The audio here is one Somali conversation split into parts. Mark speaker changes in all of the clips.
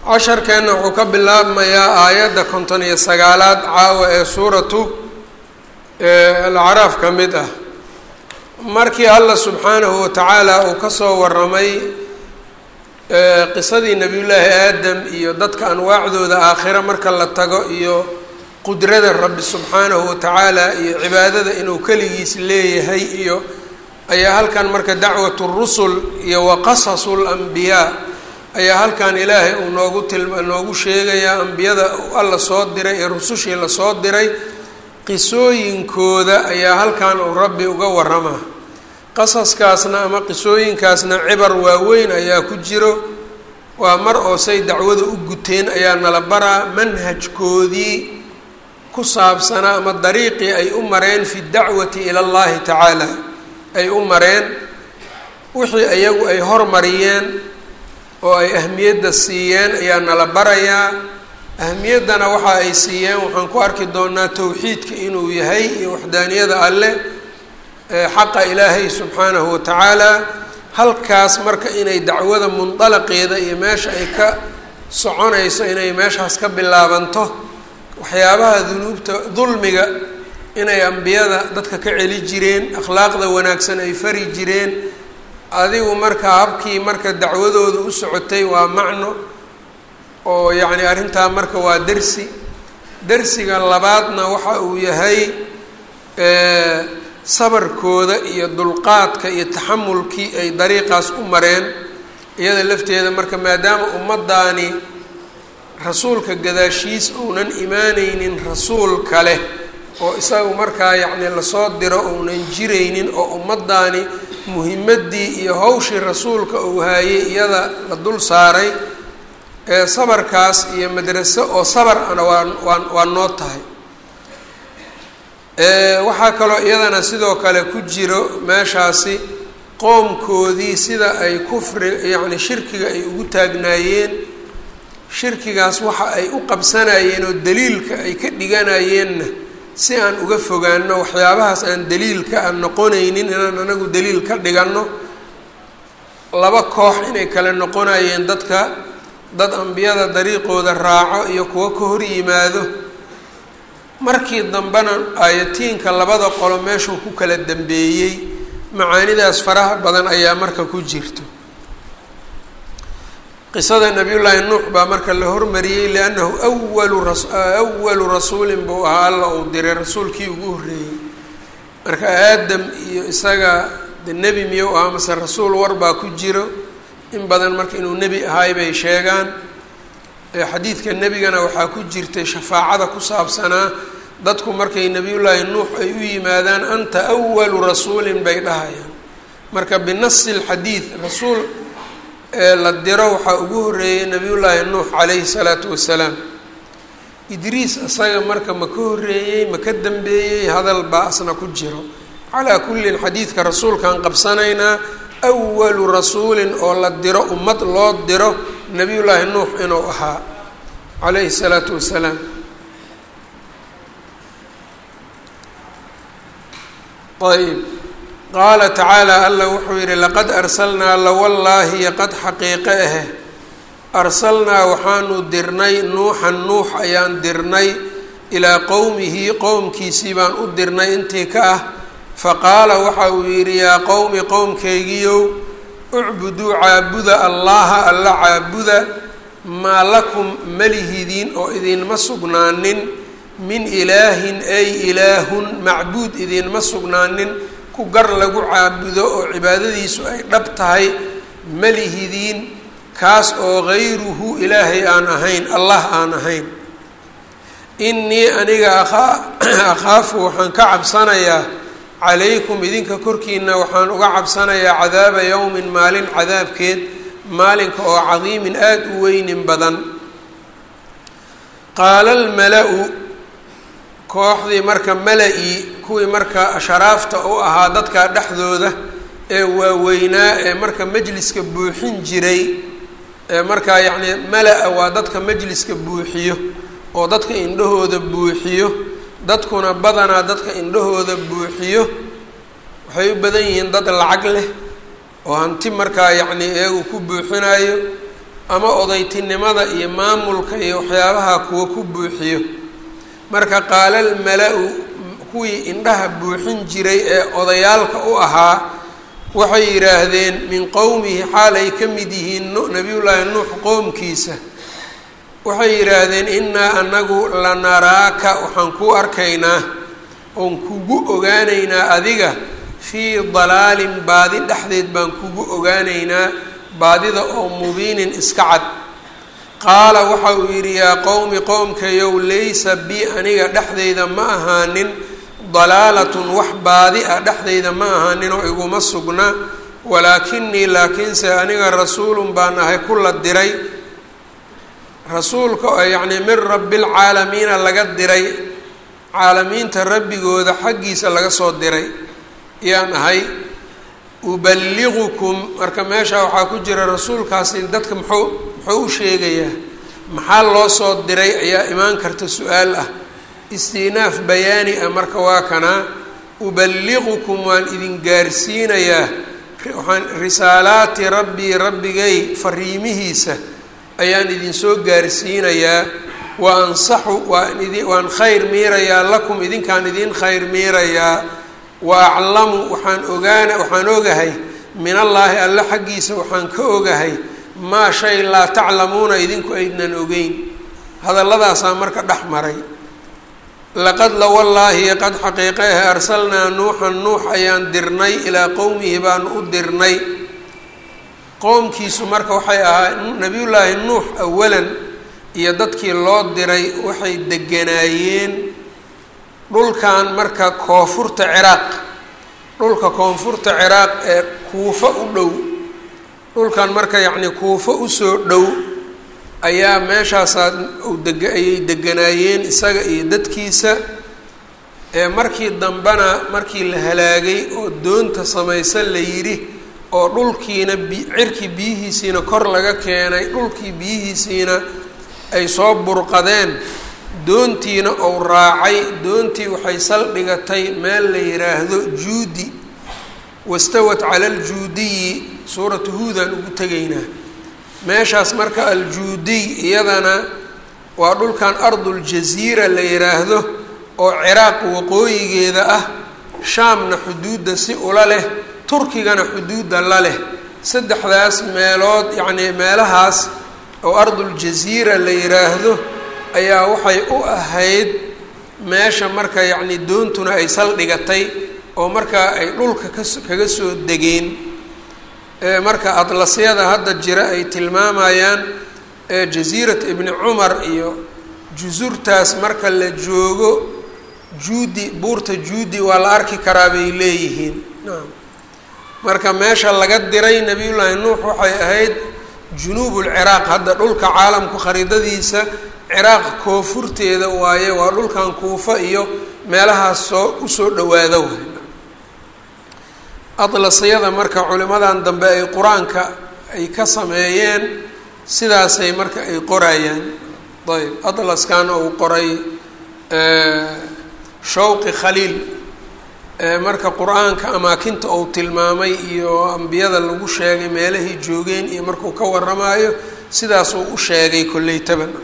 Speaker 1: casharkeenna wuxuu ka bilaabmayaa aayadda konton iyo sagaalaad caawa ee suuratu alacraaf ka mid ah markii allah subxaanahu watacaala uu kasoo waramay qisadii nebiyullaahi aadam iyo dadka anwaacdooda aakhira marka la tago iyo qudrada rabbi subxaanahu watacaala iyo cibaadada inuu keligiis leeyahay iyo ayaa halkan marka dacwatu rusul iyo wa qasasu lambiyaa ayaa halkan ilaahay uu noogu tilma noogu sheegayaa ambiyada alla soo diray ee rusushii lasoo diray qisooyinkooda ayaa halkan uu rabbi uga waramaa qasaskaasna ama qisooyinkaasna cibar waaweyn ayaa ku jiro waa mar oo say dacwada u guteen ayaa nala baraa manhajkoodii ku saabsanaa ama dariiqii ay u mareen fi dacwati ila allahi tacaala ay u mareen wixii iyagu ay hormariyeen oo ay ahmiyadda siiyeen ayaa nala barayaa ahmiyaddana waxa ay siiyeen waxaan ku arki doonaa towxiidka inuu yahay iyo waxdaaniyada alleh xaqa ilaahay subxaanahu watacaala halkaas marka inay dacwada mundalaqeeda iyo meesha ay ka soconayso inay meeshaas ka bilaabanto waxyaabaha dunuubta dulmiga inay ambiyada dadka ka celi jireen akhlaaqda wanaagsan ay fari jireen adigu marka habkii marka dacwadooda u socotay waa macno oo yacni arrintaa marka waa dersi dersiga labaadna waxa uu yahay sabarkooda iyo dulqaadka iyo taxamulkii ay dariiqaas u mareen iyada lafteeda marka maadaama ummaddaani rasuulka gadaashiis uunan imaaneynin rasuul kale oo isagu markaa yacni lasoo diro uunan jiraynin oo ummaddaani muhimaddii iyo hawshii rasuulka uu haayay iyada la dul saaray ee sabarkaas iyo madraso oo sabar ana waa waa waa noo tahay waxaa kaloo iyadana sidoo kale ku jiro meeshaasi qoomkoodii sida ay kufri yacni shirkiga ay ugu taagnaayeen shirkigaas waxa ay u qabsanayeen oo daliilka ay ka dhiganayeenna si aan uga fogaano waxyaabahaas aan daliilka aan noqonaynin inaan anagu daliil ka dhiganno laba koox inay kale noqonayeen dadka dad ambiyada dariiqooda raaco iyo kuwo ka hor yimaado markii dambena aayatiinka labada qolo meeshuu ku kala dambeeyey macaanidaas faraha badan ayaa marka ku jirto qisada nabiyullaahi nuux baa marka la hormariyey liannahu awalu ras awalu rasuulin buu ahaa alla uu diray rasuulkii ugu horreeyey marka aadam iyo isaga de nebi miyuu ahaa mase rasuul war baa ku jiro in badan marka inuu nebi ahaay bay sheegaan xadiidka nebigana waxaa ku jirtay shafaacada ku saabsanaa dadku markay nebiyullaahi nuux ay u yimaadaan anta awalu rasuulin bay dhahayaan marka binasi lxadiid rasuul ee la diro waxaa ugu horreeyey nebiyullaahi nuux calayhi salaatu wasalaam idriis isaga marka ma ka horreeyey ma ka dambeeyey hadal baa asna ku jiro calaa kullin xadiidka rasuulkaan qabsanaynaa awalu rasuulin oo la diro ummad loo diro nebiyullaahi nuux inuu ahaa calayhi salaatu wasalaam ayb qaala tacaala alla wuxuu yidhi laqad arsalnaa lawallaahi qad xaqiiqe ahe arsalnaa waxaanu dirnay nuuxan nuux ayaan dirnay ilaa qowmihi qowmkiisii baan u dirnay intii ka ah faqaala waxa uu yidhi yaa qowmi qowmkaygiyow ucbuduu caabuda allaha alla caabuda maa lakum malihidiin oo idinma sugnaanin min ilaahin ay ilaahun macbuud idinma sugnaanin ku gar lagu caabudo oo cibaadadiisu ay dhab tahay malihidiin kaas oo hayruhu ilaahay aan ahayn allah aan ahayn innii aniga akhaafu waxaan ka cabsanayaa calaykum idinka korkiina waxaan uga cabsanayaa cadaaba yowmin maalin cadaabkeed maalinka oo cadiimin aada u weynin badan qaala almala-u kooxdii marka mala-i kuwii marka sharaafta u ahaa dadka dhexdooda ee waaweynaa ee marka majliska buuxin jiray ee markaa yacni mala-a waa dadka majliska buuxiyo oo dadka indhahooda buuxiyo dadkuna badanaa dadka indhahooda buuxiyo waxay u badan yihiin dad lacag leh oo hanti markaa yacni iyagu ku buuxinayo ama odaytinimada iyo maamulka iyo waxyaabaha kuwa ku buuxiyo marka qaalal mala-u kuwii indhaha buuxin jiray ee odayaalka u ahaa waxay yidhaahdeen min qowmihi xaal ay ka mid yihiin nabiyullaahi nuux qoomkiisa waxay yidhaahdeen innaa anagu lanaraaka waxaan kuu arkaynaa oon kugu ogaanaynaa adiga fii dalaalin baadi dhexdeed baan kugu ogaanaynaa baadida oo mubiinin iska cad qaala waxa uu yidhi yaa qowmi qowmkayow laysa bi aniga dhexdeyda ma ahaanin dalaalatun wax baadi ah dhexdeyda ma ahaanin oo iguma sugna walaakinii laakiinse aniga rasuulun baan ahay kula diray rasuulka oo yacnii min rabbilcaalamiina laga diray caalamiinta rabbigooda xaggiisa laga soo diray yaan ahay uballigukum marka meesha waxaa ku jira rasuulkaasi dadka muxuu muxuu u sheegayaa maxaa loo soo diray ayaa imaan karta su-aal ah istinaaf bayaani ah marka waa kanaa uballigukum waan idin gaarsiinayaa waxaan risaalaati rabbii rabbigay fariimihiisa ayaan idinsoo gaarsiinayaa wa ansaxu waan idi waan khayr miirayaa lakum idinkaan idin khayr miirayaa wa aclamu waxaan ogaana waxaan ogahay min allaahi alle xaggiisa waxaan ka ogahay maa shay laa taclamuuna idinku aydnan ogeyn hadalladaasaa marka dhex maray laqad la wallaahi qad xaqiiqehe arsalnaa nuuxan nuux ayaan dirnay ilaa qowmihi baanu u dirnay qowmkiisu marka waxay ahaa nabiyullaahi nuux awalan iyo dadkii loo diray waxay deganaayeen dhulkan marka koonfurta ciraaq dhulka koonfurta ciraaq ee kuufo u dhow dhulkan marka yacnii kuufo usoo dhow ayaa meeshaasaa deg ayay deganaayeen isaga iyo dadkiisa ee markii dambena markii la halaagay oo doonta samaysan la yidhi oo dhulkiina bi cirkii biyihiisiina kor laga keenay dhulkii biyihiisiina ay soo burqadeen doontiina ou raacay doontii waxay saldhigatay meel la yidhaahdo juudi wastawat cala aljuudiyi suuratu huudaan ugu tegaynaa meeshaas marka aljuudiy iyadana waa dhulkan arduljasiira la yidhaahdo oo ciraaq waqooyigeeda ah shaamna xuduudda si ula leh turkigana xuduudda la leh saddexdaas meelood yacnii meelahaas oo arduljasiira la yidhaahdo ayaa waxay u ahayd meesha marka yacni doontuna ay saldhigatay oo markaa ay dhulka kas kaga soo degeen marka adlasyada hadda jira ay tilmaamayaan jasiirat ibni cumar iyo jusurtaas marka la joogo juudi buurta juudi waa la arki karaa bay leeyihiin naam marka meesha laga diray nabiyullaahi nuux waxay ahayd junuubulciraaq hadda dhulka caalamku khariidadiisa ciraaq koonfurteeda waaye waa dhulkan kuufa iyo meelahaas soo usoo dhawaada waay adlasyada marka culimadan dambe ay qur-aanka ay ka sameeyeen sidaasay marka ay qorayaan ayb atlaskan uu qoray shawqi khaliil marka qur-aanka amaakinta uu tilmaamay iyo ambiyada lagu sheegay meelahay joogeen iyo markuu ka waramayo sidaasuu u sheegay kolley taban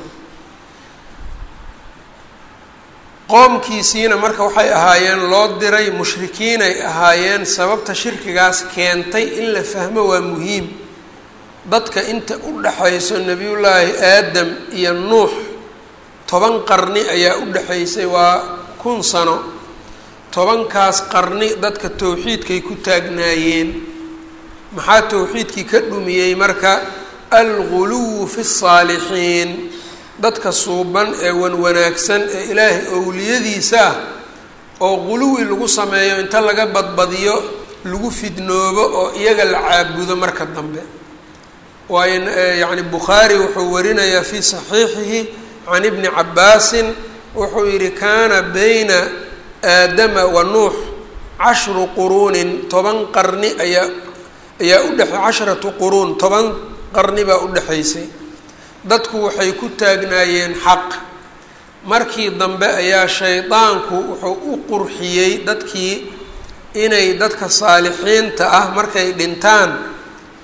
Speaker 1: qoomkiisiina marka waxay ahaayeen loo diray mushrikiinay ahaayeen sababta shirkigaas keentay in la fahmo waa muhiim dadka inta u dhaxayso nebiyullaahi aadam iyo nuux toban qarni ayaa u dhexaysay waa kun sano tobankaas qarni dadka towxiidkay ku taagnaayeen maxaa towxiidkii ka dhumiyey marka alguluwu fi saalixiin dadka suuban ee wanwanaagsan ee ilaahay owliyadiisa ah oo quluwi lagu sameeyo inta laga badbadiyo lagu fidnoobo oo iyaga la caabudo marka dambe waayo yacni bukhaari wuxuu warinayaa fii saxiixihi can ibni cabbaasin wuxuu yidhi kaana bayna aadama wa nuux cashru quruunin toban qarni ayaa ayaa u dhexe cashratu quruun toban qarni baa u dhexaysay dadku waxay ku taagnaayeen xaq markii dambe ayaa shaydaanku wuxuu u qurxiyey dadkii inay dadka saalixiinta ah markay dhintaan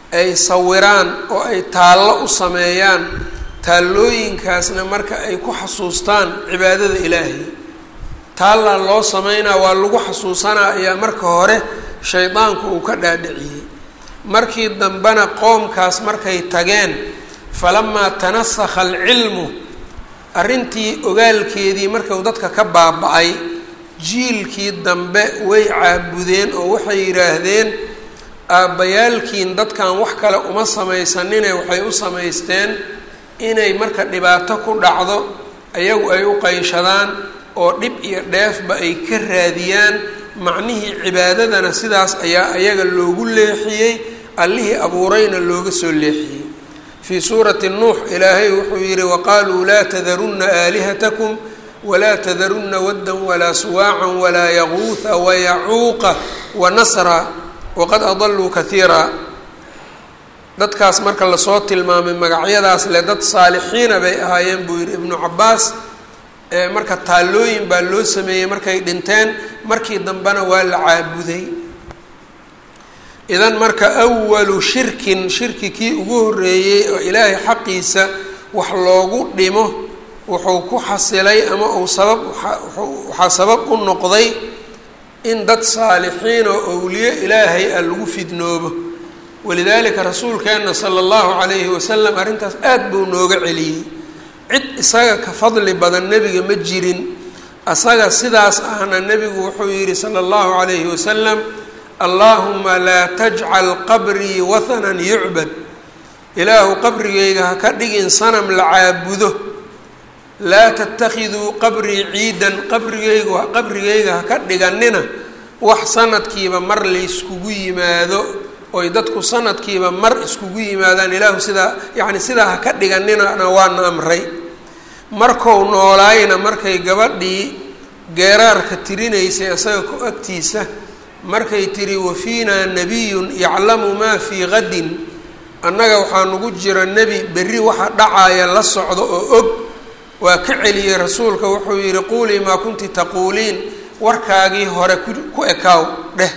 Speaker 1: ay sawiraan oo ay taallo u sameeyaan taallooyinkaasna marka ay ku xasuustaan cibaadada ilaahay taallaa loo sameynaa waa lagu xasuusanaa ayaa marka hore shaydaanku uu ka dhaadhiciyey markii dambena qoomkaas markay tageen falamaa tanasakha alcilmu arrintii ogaalkeedii markuu dadka ka baaba-ay jiilkii dambe way caabudeen oo waxay yidhaahdeen aabbayaalkiin dadkan wax kale uma samaysanine waxay u samaysteen inay marka dhibaato ku dhacdo ayagu ay u qayshadaan oo dhib iyo dheefba ay ka raadiyaan macnihii cibaadadana sidaas ayaa ayaga loogu leexiyey allihii abuurayna looga soo leexiyey fii suurati nuux ilaahay wuxuu yidhi waqaaluu laa tadarunna aalihatakum walaa tadarunna waddan walaa suwaacan walaa yaquuha wayacuuqa wanasra waqad adaluu kaiira dadkaas marka lasoo tilmaamay magacyadaas le dad saalixiina bay ahaayeen buu yidhi ibnu cabaas marka taallooyin baa loo sameeyey markay dhinteen markii dambena waa la caabuday idan marka awalu shirkin shirki kii ugu horreeyey oo ilaahay xaqiisa wax loogu dhimo wuxuu ku xasilay ama uu sabab waxaa sabab u noqday in dad saalixiin oo owliye ilaahay ah lagu fidnoobo walidaalika rasuulkeenna sala allahu calayhi wasalam arrintaas aada buu nooga celiyey cid isaga ka fadli badan nebiga ma jirin asaga sidaas ahna nebigu wuxuu yidhi sala allahu calayhi wasalam allaahuma laa tajcal qabrii wathanan yucbad ilaahu qabrigayga ha ka dhigin sanam la caabudo laa tattakhiduu qabrii ciidan qabrigaygu qabrigayga ha ka dhiganina wax sanadkiiba mar layskugu yimaado oy dadku sanadkiiba mar iskugu yimaadaan ilaahu sidaa yacni sidaa ha ka dhiganinana waana amray markou noolaayna markay gabadhii geeraarka tirinaysay isaga ku agtiisa markay tiri wafiinaa nabiyun yaclamu maa fii qadin annaga waxaa nagu jira nebi berri waxa dhacaaya la socdo oo og waa ka celiyey rasuulka wuxuu yidhi quulii maa kunti taquuliin warkaagii hore ku ekaaw dheh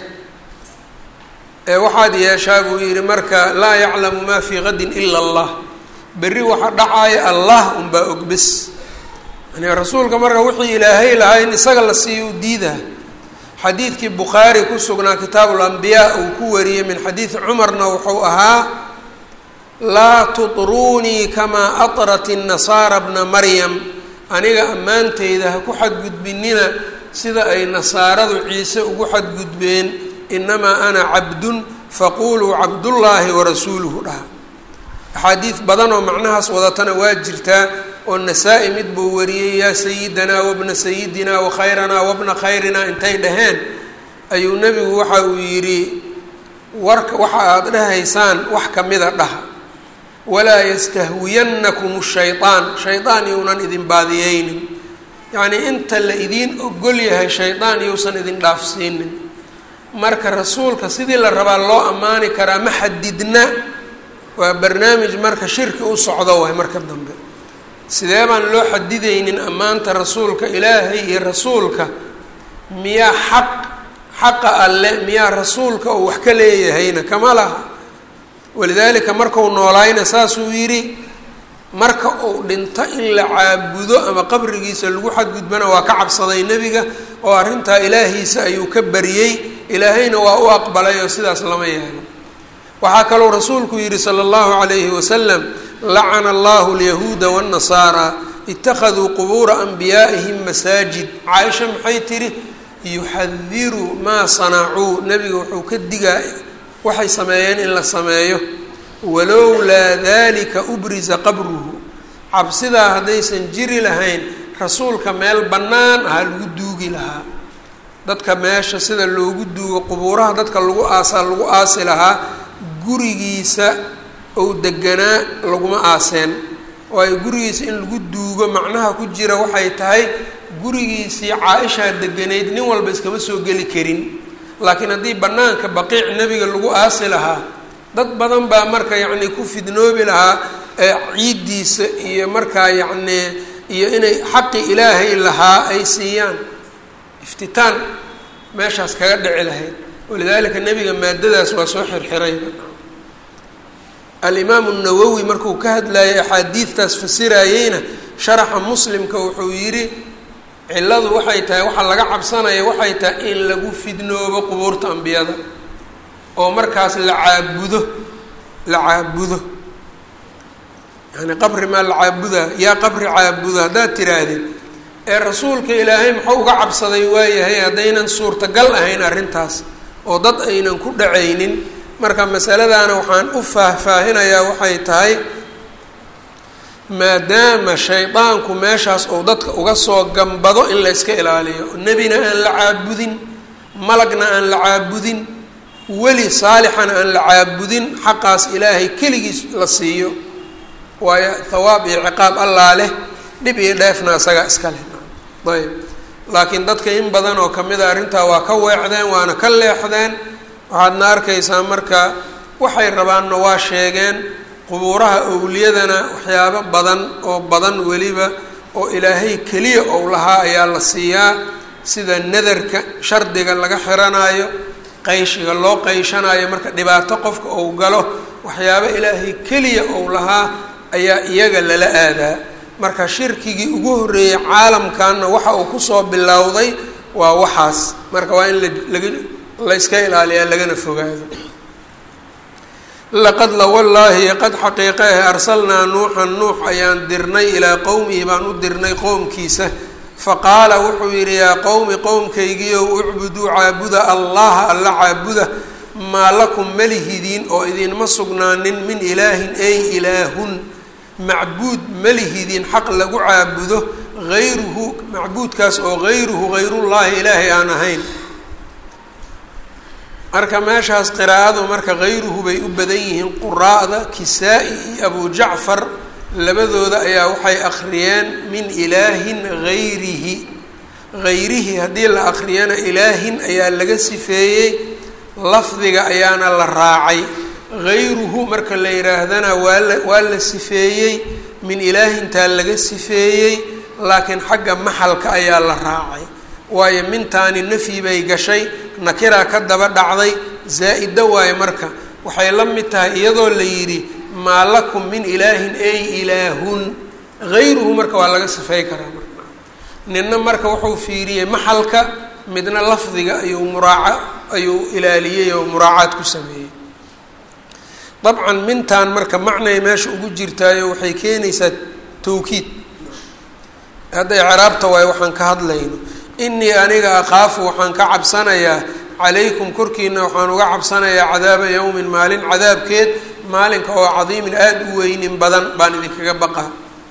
Speaker 1: ee waxaad yeeshaa buu yidhi marka laa yaclamu maa fii qadin ila allah berri waxa dhacaaya allah unbaa og bes yani rasuulka marka wixii ilaahay lahaa in isaga la siiyo u diidaa xadiidkii bukhaari ku sugnaa kitaabu lambiyaa uu ku wariyey min xadiidi cumarna wuxuu ahaa laa tutruunii kamaa atrat innasaara bna maryam aniga ammaanteyda ha ku xadgudbinina sida ay nasaaradu ciise ugu xadgudbeen inamaa ana cabdun faquuluu cabdullaahi warasuuluhu dhaha axaadiid badan oo macnahaas wadatana waa jirtaa oo nasaa-i mid buu wariyey yaa sayidanaa wabna sayidinaa wakhayranaa wabna khayrinaa intay dhaheen ayuu nebigu waxa uu yidhi warka waxa aada dhahaysaan wax kamida dhaha walaa yastahwiyannakum shayaan shaydaan younan idin baadiyeynin yacnii inta la idiin ogol yahay shaydaan yousan idin dhaafsiinin marka rasuulka sidii la rabaa loo ammaani karaa ma xadidna waa barnaamij marka shirki u socdo waay marka dambe sidee baan loo xadidaynin ammaanta rasuulka ilaahay iyo rasuulka miyaa xaq xaqa alle miyaa rasuulka uu wax ka leeyahayna kama laha walidaalika markau noolaayna saasuu yidhi marka uu dhinto in la caabudo ama qabrigiisa lagu xadgudbana waa ka cabsaday nebiga oo arrintaa ilaahiisa ayuu ka bariyey ilaahayna waa u aqbalay oo sidaas lama yeelo waxaa kaloo rasuulku yidhi sala allahu calayhi wasalam lacana allahu alyahuuda waannasaara ittakhaduu qubuura anbiyaa'ihim masaajid caaisha maxay tidhi yuxadiru maa sanacuu nebiga wuxuu ka digaa waxay sameeyeen in la sameeyo walowlaa dalika ubrisa qabruhu cabsidaa haddaysan jiri lahayn rasuulka meel bannaan ahaa lagu duugi lahaa dadka meesha sida loogu duugo qubuuraha dadka lagu aasaa lagu aasi lahaa gurigiisa ou deganaa laguma aaseen waayo gurigiisa in lagu duugo macnaha ku jira waxay tahay gurigiisii caa-ishaa deganayd nin walba iskama soo geli karin laakiin haddii bannaanka baqiic nebiga lagu aasi lahaa dad badan baa marka yacnii ku fidnoobi lahaa ciiddiisa iyo markaa yacnii iyo inay xaqi ilaahay lahaa ay siiyaan iftitaan meeshaas kaga dhici lahayd walidaalika nebiga maadadaas waa soo xirxirayba alimaamu nawowi markuu ka hadlayay axaadiidtaas fasirayeyna sharaxa muslimka wuxuu yidhi cilladu waxay tahay waxaa laga cabsanaya waxay tahay in lagu fidnoobo qubuurta ambiyada oo markaas la caabudo la caabudo yani qabri maa la caabudaa yaa qabri caabudo haddaad tiraahdid ee rasuulka ilaahay muxuu uga cabsaday waayahay haddaynan suurtagal ahayn arrintaas oo dad aynan ku dhacaynin marka masaladaana waxaan u faahfaahinayaa waxay tahay maadaama shaydaanku meeshaas uu dadka uga soo gambado in la yska ilaaliyo nebina aan la caabudin malagna aan la caabudin weli saalixana aan la caabudin xaqaas ilaahay keligiis la siiyo waayo thawaab iyo ciqaab allaa leh dhib iyo dheefna isagaa iska leh ayb laakiin dadka in badan oo kamid a arrintaa waa ka weecdeen waana ka leexdeen waxaadna arkaysaa marka waxay rabaanna waa sheegeen qubuuraha owliyadana waxyaabo badan oo badan weliba oo ilaahay keliya ou lahaa ayaa la siiyaa sida nadarka shardiga laga xiranaayo qayshiga loo qayshanayo marka dhibaato qofka ou galo waxyaabo ilaahay keliya ou lahaa ayaa iyaga lala aadaa marka shirkigii ugu horreeyey caalamkanna waxa uu kusoo bilowday waa waxaas marka waa in laga la yska ilaaliyaa lagana fogaado laqad la wallaahi qad xaqiiqeeh arsalnaa nuuxan nuux ayaan dirnay ilaa qowmihi baan u dirnay qowmkiisa faqaala wuxuu yidhi yaa qowmi qowmkaygiiow ucbuduu caabuda allaha alla caabuda maa lakum malihidiin oo idinma sugnaanin min ilaahin ay ilaahun macbuud malihidiin xaq lagu caabudo hayruhu macbuudkaas oo hayruhu hayrullaahi ilaahay aan ahayn marka meeshaas qiraa'adu marka hayruhu bay u badan yihiin quraa'da kisaa-i iyo abu jacfar labadooda ayaa waxay akhriyeen min ilaahin hayrihi hayrihi haddii la akhriyana ilaahin ayaa laga sifeeyey lafdiga ayaana la raacay hayruhu marka la yidhaahdana waa la waa la sifeeyey min ilaahintaa laga sifeeyey laakiin xagga maxalka ayaa la raacay waayo mintaani nafyi bay gashay nakiraa ka daba dhacday zaa-ida waayo marka waxay la mid tahay iyadoo la yidhi maa lakum min ilaahin ay ilaahun hayruhu marka waa laga sifey karaa marka ninna marka wuxuu fiiriyey maxalka midna lafdiga ayuu muraaca ayuu ilaaliyey oo muraacaad ku sameeyey dabcan mintaan marka macnay meesha ugu jirtaayo waxay keenaysaa tawkiid hadday ciraabta waayo waxaan ka hadlayno inii aniga akhaafu waxaan ka cabsanayaa calaykum korkiina waxaan uga cabsanayaa cadaaba yowmin maalin cadaabkeed maalinka oo cadiimin aada u weynin badan baan idinkaga baqaa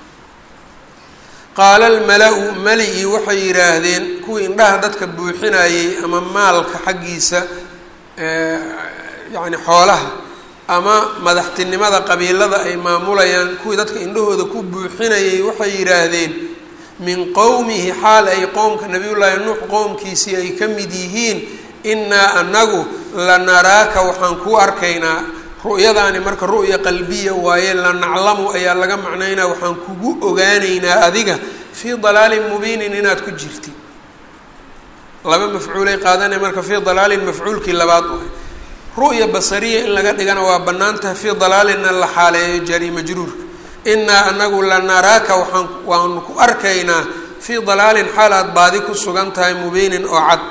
Speaker 1: qaala almala-u mali-i waxay yidhaahdeen kuwii indhaha dadka buuxinayey ama maalka xaggiisa yacni xoolaha ama madaxtinimada qabiilada ay maamulayaan kuwii dadka indhahooda ku buuxinayay waxay yidhaahdeen min qowmihi xaal ay qowmka nabiyullaahi nuux qowmkiisii ay ka mid yihiin innaa anagu la naraaka waxaan kuu arkaynaa ru'yadaani marka ru'ya qalbiya waaye la naclamu ayaa laga macnaynaa waxaan kugu ogaanaynaa adiga fii dalaalin mubiinin inaad ku jirtid laba mafcuulay qaadanaya marka fii dalaalin mafcuulkii labaad u ru'ya basariya in laga dhigana waa bannaan tahay fii dalaalinna la xaaleeyo jari majruurka innaa anagu la naraaka waxaan waanu ku arkaynaa fii dalaalin xaal aad baadi ku sugan tahay mubiinin oo cad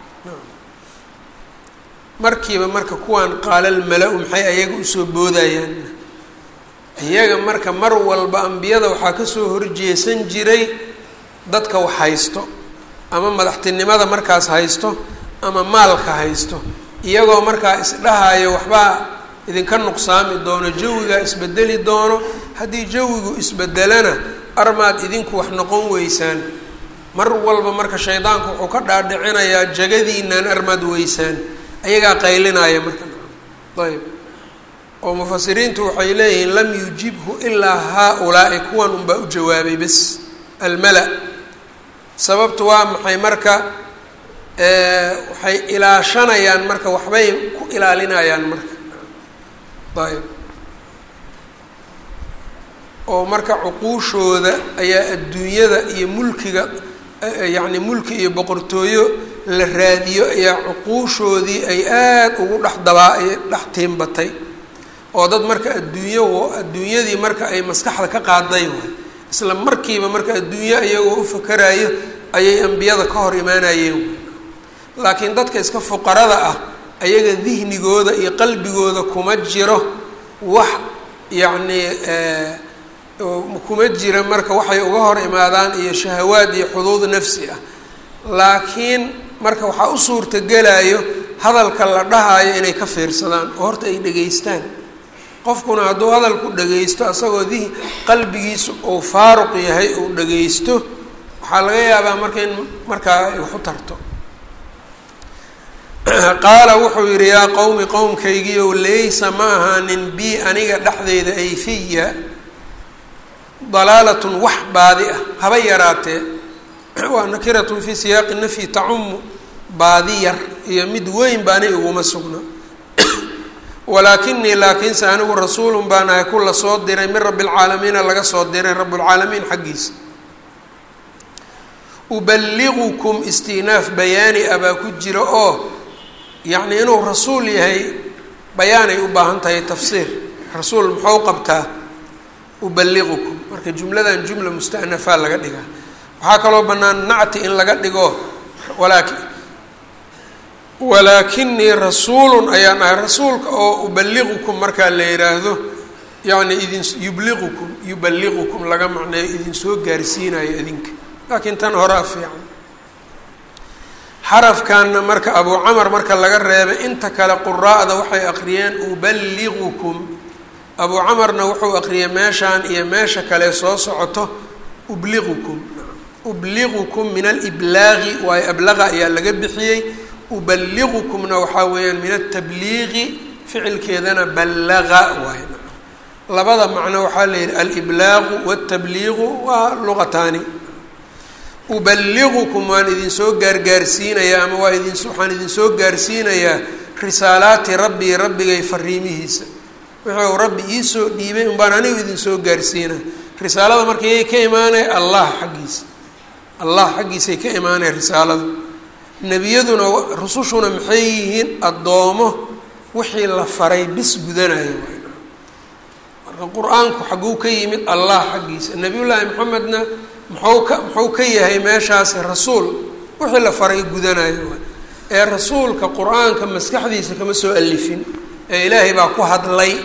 Speaker 1: markiiba marka kuwaan qaalal mala-u maxay ayaga usoo boodayaan iyaga marka mar walba ambiyada waxaa kasoo horjeesan jiray dadka wax haysto ama madaxtinimada markaas haysto ama maalka haysto iyagoo markaa isdhahayo waxbaa idinka nuqsaami doono jawigaa isbedeli doono haddii jawigu isbedelana armaad idinku wax noqon weysaan mar walba marka shaydaanku wuxuu ka dhaadhicinayaa jagadiinaan armaad weysaan ayagaa qaylinaya marka ayb oo mufasiriintu waxay leeyihiin lam yujibhu ilaa haa-ulaa'i kuwan unbaa u jawaabay bes almala sababtu waa maxay marka waxay ilaashanayaan marka waxbay ku ilaalinayaan marka ayb oo marka cuquushooda ayaa adduunyada iyo mulkiga yacni mulki iyo boqortooyo la raadiyo ayaa cuquushoodii ay aada ugu dhex dabaa dhex tiimbatay oo dad marka adduunyo adduunyadii marka ay maskaxda ka qaaday waay isla markiiba marka adduunyo iyagoo u fakarayo ayay ambiyada ka hor imaanayeen laakiin dadka iska fuqarada ah ayaga dihnigooda iyo qalbigooda kuma jiro wax yacnii kuma jira marka waxay uga hor imaadaan iyo shahawaad iyo xuduud nafsi ah laakiin marka waxaa u suurtagelayo hadalka la dhahayo inay ka fiirsadaan oo horta ay dhegaystaan qofkuna hadduu hadalku dhagaysto asagoo di qalbigiisu uu faaruq yahay uu dhagaysto waxaa laga yaabaa marka in markaa ay waxu tarto qaala wuxuu yidhi yaa qowmi qowmkaygiiow laysa ma ahaanin bi aniga dhexdeyda ay fiya dalaalatun wax baadi ah haba yaraatee waa nakiratun fii siyaaqi nafyi tacumu baadi yar iyo mid weyn baani iguma sugna walaakinii laakiinse anigu rasuulun baan ahay ku la soo diray min rabbi lcaalamiina laga soo diray rabbulcaalamiin xaggiisa uballigukum istinaaf bayaani ah baa ku jira oo yacnii inuu rasuul yahay bayaanay u baahan tahay tafsiir rasuul muxuu qabtaa uballigukum marka jumladan jumla mustanafaa laga dhigaa waxaa kaloo bannaan nacti in laga dhigo walaakin walaakinii rasuulun ayaan ahay rasuulka oo uballigukum markaa la yidhaahdo yacni idin yubliqukum yuballiqukum laga macneeyo idinsoo gaarsiinayo idinka laakiin tan horaa fiican xarafkanna marka abuu camar marka laga reebay inta kale quraa'da waxay aqriyeen uballigukum abuu camarna wuxuu aqriyay meeshaan iyo meesha kale soo socoto ubliqukum ubligukum min aliblaaqi waayo ablaqa ayaa laga bixiyey uballigukumna waxaa weeyaan min atabliiqi ficilkeedana ballaqa waay labada macno waxaa la yidhi aliblaaqu watabliiqu waa luqataani uballigukum waan idinsoo gaargaarsiinayaa ama waa idin waxaan idinsoo gaarsiinayaa risaalaati rabbii rabbigay fariimihiisa wuxuu rabbi iisoo dhiibay unbaan anigu idinsoo gaarsiina risaalada marka yay ka imaanaya allah xaggiisa allah xaggiisay ka imaanaya risaaladu nebiyaduna rusushuna maxay yihiin addoomo wixii la faray bis gudanaya marka qur-aanku xagguu ka yimid allah xaggiisa nebiyullaahi maxamedna muxuu ka muxuu ka yahay meeshaasi rasuul wixii la faray gudanayo ee rasuulka qur-aanka maskaxdiisa kama soo alifin ee ilaahay baa ku hadlay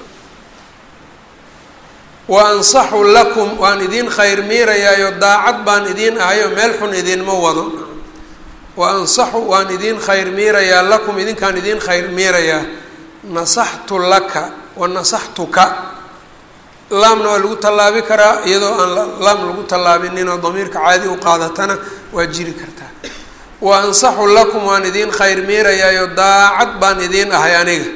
Speaker 1: wa ansaxu lakum waan idiin khayr miirayaayo daacad baan idiin ahayo meel xun idiinma wado wa ansaxu waan idiin khayr miirayaa lakum idinkaan idiin khayr miirayaa nasaxtu laka wa nasaxtuka laamna waa lagu tallaabi karaa iyadoo aan laam lagu tallaabininoo damiirka caadi u qaadatana waa jiri kartaa wa ansaxu lakum waan idiin khayr miirayaayo daacad baan idiin ahay aniga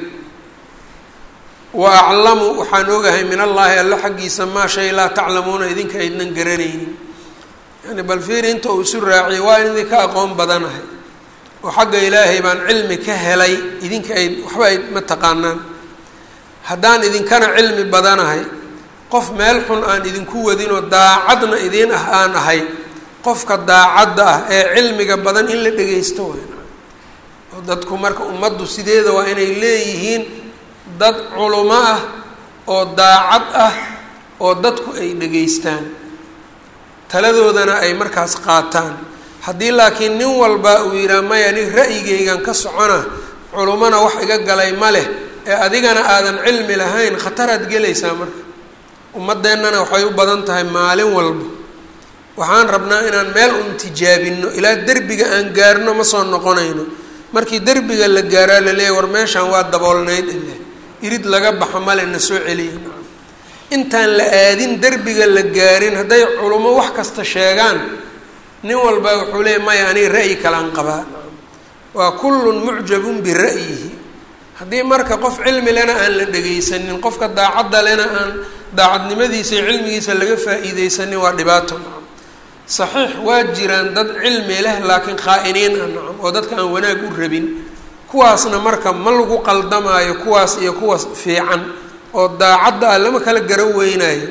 Speaker 1: wa aclamu waxaan ogahay min allaahi alla xaggiisa maa shay laa taclamuuna idinka aydnan garanaynin yani bal fiiri inta uu isu raaciyay waa in idinka aqoon badanahay oo xagga ilaahay baan cilmi ka helay idinka ay waxba ay ma taqaanaan haddaan idinkana cilmi badanahay qof meel xun aan idinku wadinoo daacadna idiin ah aan ahay qofka daacadda ah ee cilmiga badan in la dhegaysto wayn oo dadku marka ummaddu sideeda waa inay leeyihiin dad culumo ah oo daacad ah oo dadku ay dhegaystaan taladoodana ay markaas qaataan haddii laakiin nin walba uu yidhaha maya nin ra'yigaygan ka socona culumona wax iga galay ma leh ee adigana aadan cilmi lahayn khataraad gelaysaa marka ummadeennana waxay u badan tahay maalin walba waxaan rabnaa inaan meel un tijaabino ilaa derbiga aan gaarno ma soo noqonayno markii derbiga la gaaraa laleeyahy war meeshaan waa daboolnayd ile irid laga baxo male na soo celiya intaan la aadin derbiga la gaarin hadday culummo wax kasta sheegaan nin walba wuxuu leeyay maya aniga ra'yi kalaan qabaa waa kullun mucjabun bira'yihi haddii marka qof cilmi lena aan la dhegaysanin qofka daacadda lena aan daacadnimadiisa iyo cilmigiisa laga faa-iideysanin waa dhibaato nacam saxiix waa jiraan dad cilmi leh laakiin khaa-iniin ah nacam oo dadka aan wanaag u rabin kuwaasna marka ma lagu qaldamaayo kuwaas iyo kuwaas fiican oo daacadda ah lama kala garo weynayo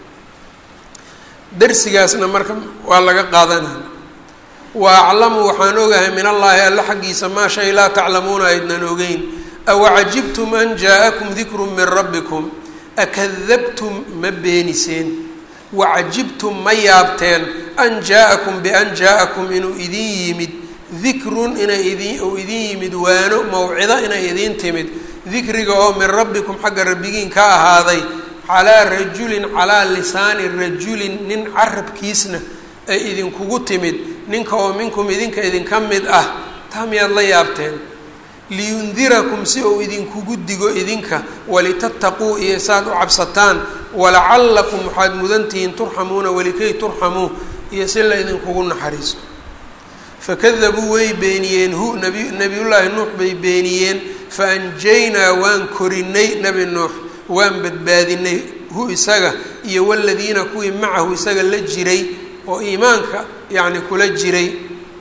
Speaker 1: darsigaasna marka waa laga qaadanaya wa aclamu waxaan ogahay min allaahi alla xaggiisa maa shay laa taclamuuna aydnan ogeyn awacajibtum an jaa-akum dikru min rabbikum akadabtum ma beeniseen wacajibtum ma yaabteen an jaa-akum bian jaa-akum inuu idin yimid dikrun inay idin uu idin yimid waano mawcido inay idiin timid dikriga oo min rabbikum xagga rabbigiin ka ahaaday calaa rajulin calaa lisaani rajulin nin carabkiisna ay idinkugu timid ninka oo minkum idinka idinka mid ah taa miyaad la yaabteen liyundirakum si uu idinkugu digo idinka walitattaquu iyo saad u cabsataan walacallakum waxaad mudantihiin turxamuuna walikay turxamuu iyo si la idinkugu naxariisto fakadabuu way beeniyeen hu nabi nabiyullaahi nuux bay beeniyeen faanjaynaa waan korinay nebi nuux waan badbaadinay hu isaga iyo waladiina kuwii macahu isaga la jiray oo iimaanka yacni kula jiray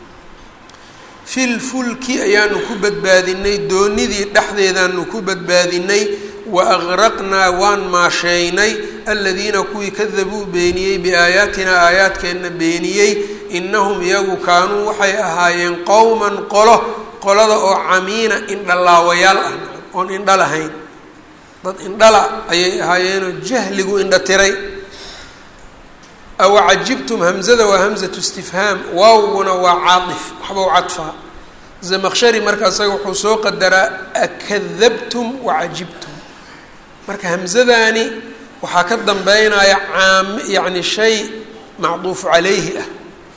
Speaker 1: fil fulki ayaanu ku badbaadinay doonidii dhexdeedaanu ku badbaadinay wa agraqnaa waan maasheynay aladiina kuwii kadabuu beeniyey biaayaatinaa aayaadkeenna beeniyey innahum iyagu kaanuu waxay ahaayeen qowman qolo qolada oo camiina indhalaawayaal ah oon indha lahayn dad indhala ayay ahaayeenoo jahligu indha tiray awa cajibtum hamzada waa hamzatu istifhaam waawguna waa caaif waxba u cadfaa zamaqshari marka isaga wuxuu soo qadaraa akadabtum wacajibtum marka hamzadaani waxaa ka dambeynaya caam yacni shay macduufu calayhi ah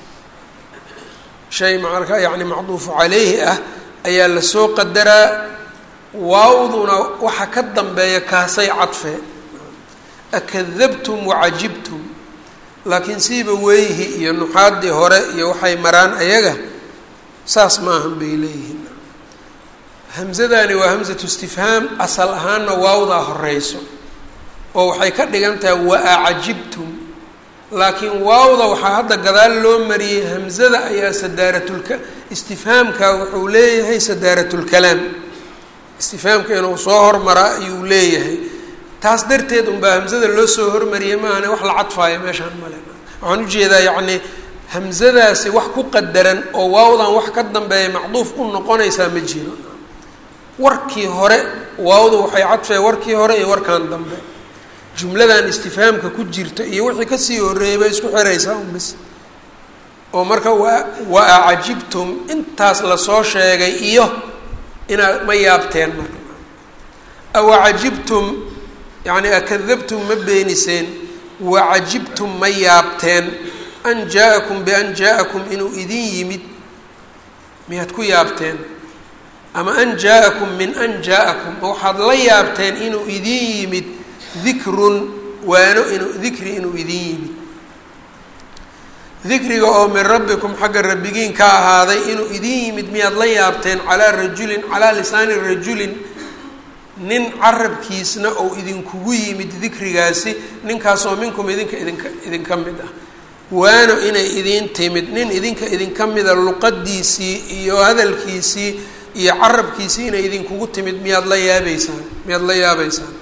Speaker 1: shay marka yani macduufu calayhi ah ayaa lasoo qadaraa waawduna waxa ka dambeeya kaasay cadfeen akadabtum wacajibtum laakiin siiba weyhi iyo nuxaadii hore iyo waxay maraan ayaga saas maahan bay leeyihiin hamzadani waa hamzatu istifhaam asal ahaanna waawdaa horeyso oo waxay ka dhigan tahay wa-acajibtum laakiin waawda waxaa hadda gadaal loo mariyey hamzada ayaa sadaaratulka istifhaamka wuxuu leeyahay sadaaratulkalaam istifhaamka inuu soo hormaraa ayuu leeyahay taas darteed unbaa hamzada loo soo hormariyay maahane wax la cadfaayo meeshaan male waxaan ujeedaa yacni hamzadaasi wax ku qadaran oo waawdan wax ka dambeeya macduuf u noqonaysaa ma jiro warkii hore waawdu waxay cadfeen warkii hore iyo warkan dambe jumladan istifhaamka ku jirta iyo wixii kasii horreeyay bay isku xiraysaa un bis oo marka wa wa acajibtum intaas lasoo sheegay iyo inaad ma yaabteen marka awacajibtum yacni akadabtum ma beeniseen wacajibtum ma yaabteen an jaa-akum bian jaa-akum inuu idin yimid miyaad ku yaabteen ama an jaa-akum min an jaa-akum ma waxaad la yaabteen inuu idin yimid dikrun waano inuu dikri inuu idin yimid dikriga oo min rabbikum xagga rabbigiin ka ahaaday inuu idin yimid miyaad la yaabteen calaa rajulin calaa lisaani rajulin nin carabkiisna ou idinkugu yimid dikrigaasi ninkaasoo minkum idinka idinka idinka mid ah waano inay idiin timid nin idinka idinka mida luqadiisii iyo hadalkiisii iyo carabkiisii inay idinkugu timid miyaad la yaabeysaan miyaad la yaabeysaan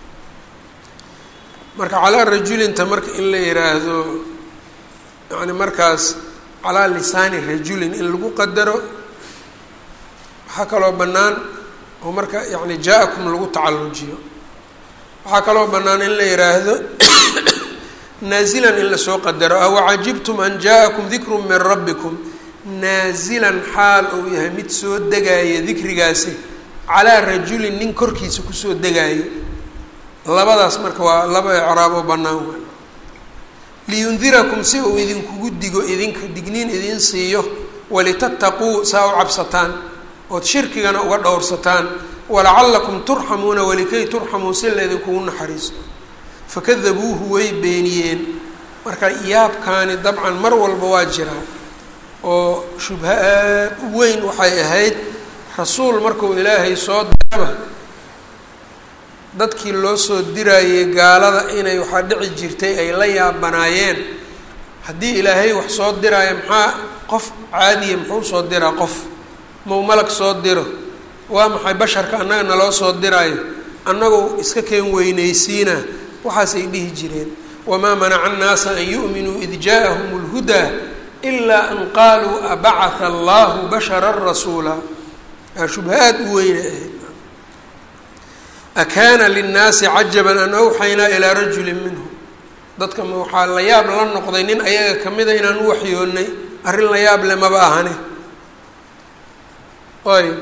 Speaker 1: marka calaa rajulinta marka in la yiraahdo yani markaas calaa lisaani rajulin in lagu qadaro waxaa kaloo bannaan oo marka yani jaa-akum lagu tacallujiyo waxaa kaloo bannaan in la yihaahdo naazilan in lasoo qadaro awacajibtum an jaa-akum dikru min rabbikum naazilan xaal uu yahay mid soo degaaya dikrigaasi calaa rajulin nin korkiisa kusoo degaayo labadaas marka waa laba ecraab oo bannaan waa liyundirakum si uu idinkugu digo idinka digniin idin siiyo walitattaquu saa u cabsataan ood shirkigana uga dhowrsataan walacallakum turxamuuna walikay turxamuu si la idinkugu naxariisto fakadabuuhu way beeniyeen marka yaabkaani dabcan mar walba waa jiraa oo shubha aad u weyn waxay ahayd rasuul markuu ilaahay soo daba dadkii loo soo diraayey gaalada inay waxaa dhici jirtay ay la yaabanaayeen haddii ilaahay wax soo diraayo maxaa qof caadiya muxuu soo diraa qof mau malag soo diro waa maxay basharka annaga naloo soo diraayo annagoo iska keen weynaysiina waxaasay dhihi jireen wamaa manaca annaasa an yu'minuu id jaa-ahum اlhudaa ilaa an qaaluu abacatha allahu basharan rasuula aa shubha aad u weyna ahayd akaana linnaasi cajaban an awxaynaa ilaa rajulin minhum dadka ma waxaa la yaab la noqday nin ayaga kamida inaan u waxyoonnay arrin la yaab le maba ahane ayb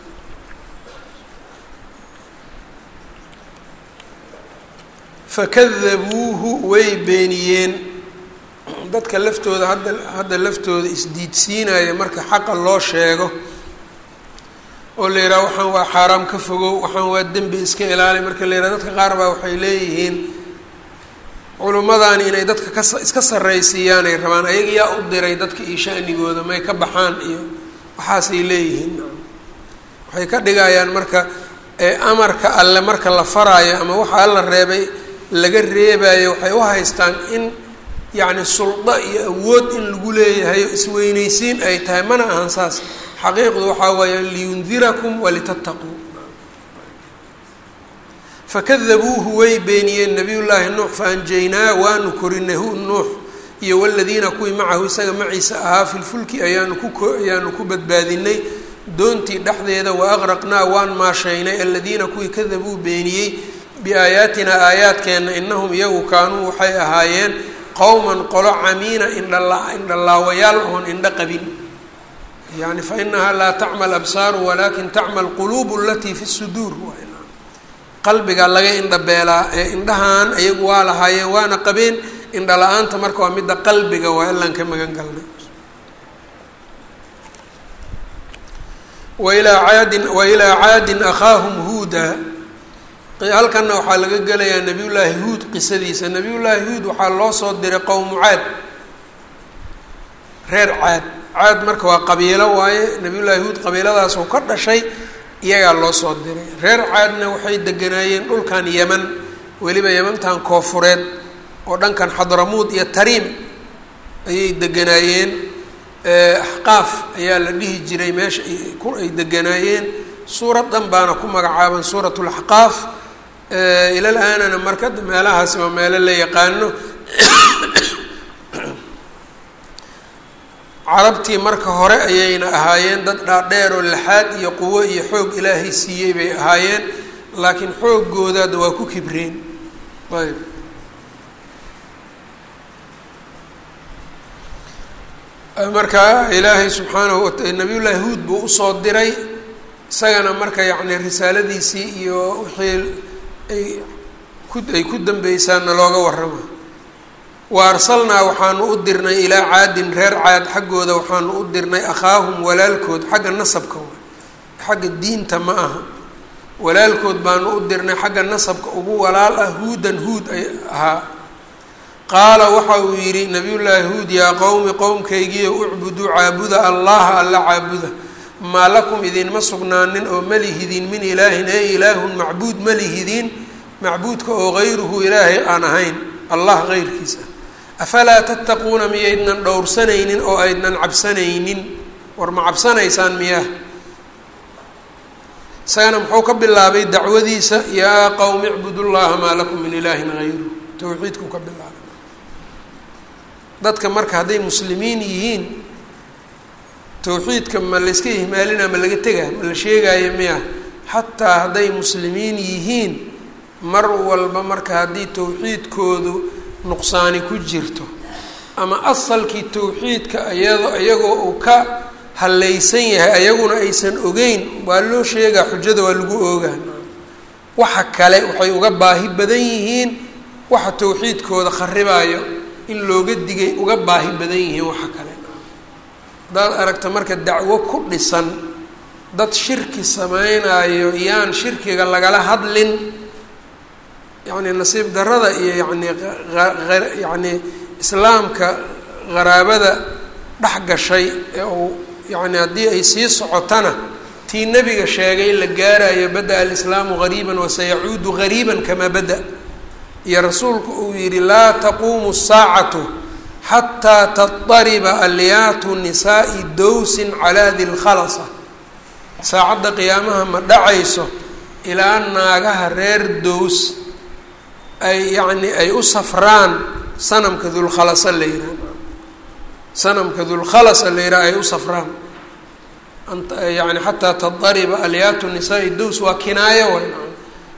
Speaker 1: fakadabuuhu way beeniyeen dadka laftooda hadda hadda laftooda isdiidsiinaya marka xaqa loo sheego oo la yidhaha waxaan waa xaaraam ka fogow waxaan waa dembi iska ilaali marka la yidhaha dadka qaar baa waxay leeyihiin culimmadaani inay dadka ka iska sarraysiiyaan ay rabaan ayaga yaa u diray dadka iyo shanigooda may ka baxaan iyo waxaasay leeyihiin waxay ka dhigayaan marka amarka alle marka la faraayo ama waxa alla reebay laga reebayo waxay u haystaan in yacni suldo iyo awood in lagu leeyahay isweyneysiin ay tahay mana ahan saas xaqiiqdu waxaa weeya liyundirakum walitattaquu fakadabuuhu way beeniyeen nabiyullaahi nuux faanjaynaa waanu korinay hu nuux iyo waladiina kuwii macahu isaga maciisa ahaa filfulki ayaanu ku ayaanu ku badbaadinay doontii dhexdeeda wa aqraqnaa waan maashaynay aladiina kuwii kadabuu beeniyey biaayaatinaa aayaadkeenna inahum iyagu kaanuu waxay ahaayeen qowman qolo camiina indhala indhalaawayaal oon indho qabin yani fainahaa laa tacma absaaru walakin tacma alquluub alatii fi suduur qalbiga laga indhabeelaa ee indhahan ayagu waa lahaayeen waana qabeen indha la-aanta marka waa midda qalbiga waa ilaan ka magan galnay wailaa caadin wailaa caadin akhaahum huuda halkanna waxaa laga gelayaa nabiyullaahi huud qisadiisa nabiyullaahi huud waxaa loo soo diray qowmu caad reer caad caad marka waa qabiilo waaye nabiyullaahi huud qabiiladaas oo ka dhashay iyagaa loo soo diray reer caadna waxay deganaayeen dhulkan yeman weliba yemantan koofureed oo dhankan xadramuud iyo tariim ayay deganaayeen axqaaf ayaa la dhihi jiray meesha ay deganaayeen suurad dhan baana ku magacaaban suurat laxqaaf ilal aanana marka meelahaasi waa meelo la yaqaano carabtii marka hore ayayna ahaayeen dad dhaadheer oo laxaad iyo quwo iyo xoog ilaahay siiyey bay ahaayeen laakiin xooggoodaada waa ku kibreen ayb marka ilaahay subxaanahu wa nabiyullaahi huud buu usoo diray isagana marka yacni risaaladiisii iyo wixii ay ku ay ku dambeysaanna looga warrama wa arsalnaa waxaanu u dirnay ilaa caadin reer caad xaggooda waxaanu u dirnay akhaahum walaalkood xagga nasabka xagga diinta ma aha walaalkood baanu u dirnay xagga nasabka ugu walaal ah huudan huud ay ahaa qaala waxa uu yidhi nabiyullaahi huud yaa qowmi qowmkaygiiyo ucbuduu caabuda allaha alla caabuda maa lakum idinma sugnaanin oo malihidin min ilaahin ee ilaahun macbuud malihidin macbuudka oo gayruhu ilaahay aan ahayn allah heyrkiisa afalaa tattaquuna miyaydnan dhowrsanaynin oo aydnan cabsanaynin war ma cabsanaysaan miyaa isagana muxuu ka bilaabay dacwadiisa yaa qowmi icbudu llaha maa lakum min ilaahin hayru towxiidkuu ka bilaabay dadka marka hadday muslimiin yihiin towxiidka ma layska ihmaalina ma laga tegaa ma la sheegaayo miya xataa hadday muslimiin yihiin mar walba marka haddii towxiidkoodu nuqsaani ku jirto ama asalkii towxiidka iyado iyagoo uu ka hallaysan yahay ayaguna aysan ogeyn waa loo sheegaa xujada waa lagu oogaan waxa kale waxay uga baahi badan yihiin waxa towxiidkooda kharibaayo in looga digay uga baahi badan yihiin waxa kale haddaad aragta marka dacwo ku dhisan dad shirki sameynaayo yaan shirkiga lagala hadlin yacni nasiib darada iyo yacni yacni islaamka qaraabada dhex gashay ee uu yacni haddii ay sii socotana tii nebiga sheegay la gaarayo bada-a alislaamu gariiban wasayacuudu gariiban kamaa bada iyo rasuulku uu yihi laa taquumu saacatu xataa tadariba alyaatu nisaai dowsin calaa di lkhalasa saacadda qiyaamaha ma dhacayso ilaa naagaha reer dows ay yacni ay u safraan sanamka dulkhalasa la yidhaha sanamka dulkhalasa la yidhaha ay u safraan yani xataa tadariba alyaatu nisaai dows waa kinaayo way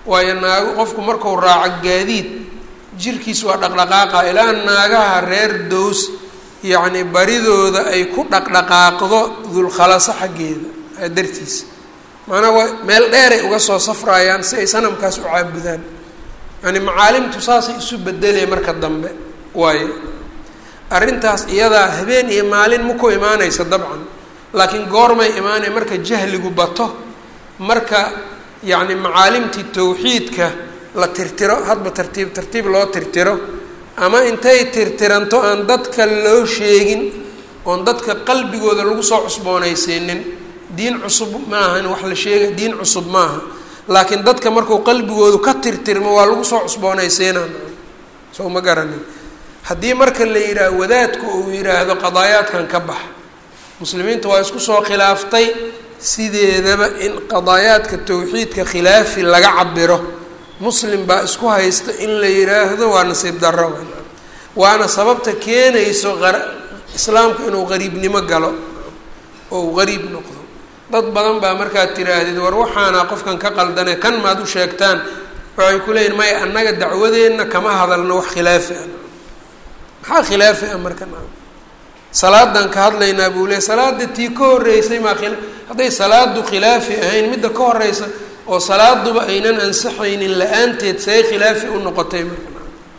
Speaker 1: waayo naago qofku marku raaco gaadiid jirkiis waa dhaqdhaqaaqa ilaa naagaha reer dows yacni baridooda ay ku dhaqdhaqaaqdo dulkhalaso xaggeeda dartiisa maanaa waa meel dheeray uga soo safrayaan si ay sanamkaas u caabudaan yani macaalimtu saasay isu bedelee marka dambe waayo arrintaas iyadaa habeen iyo maalin ma ku imaanaysa dabcan laakiin goormay imaanaya marka jahligu bato marka yacni macaalimtii tawxiidka la tirtiro hadba tartiib tartiib loo tirtiro ama intay tirtiranto aan dadka loo sheegin oon dadka qalbigooda lagu soo cusboonaysiinin diin cusub maahan wax la sheegay diin cusub maaha laakiin dadka markuu qalbigoodu ka tirtirmo waa lagu soo cusboonaysiinaa soo ma garanin haddii marka la yidhaah wadaadku uu yidhaahdo qadaayaadkan ka bax muslimiinta waa isku soo khilaaftay sideedaba in qadaayaadka tawxiidka khilaafi laga cabiro muslim baa isku haysta in la yidhaahdo waa nasiib darro waana sababta keenayso islaamku inuu qariibnimo galo oo uu qariib noqdo dad badan baa markaad tiraahdid war waxaana qofkan ka qaldane kan maad u sheegtaan waxay ku leeyihin maya annaga dacwadeenna kama hadalno wax khilaafi ah maxaa khilaafi ah marka salaadan ka hadlaynaa buu leey salaada tii ka horreysay maa khila hadday salaadu khilaafi ahayn midda ka horeysa oo salaaduba aynan ansaxaynin la-aanteed say khilaafi u noqotay marka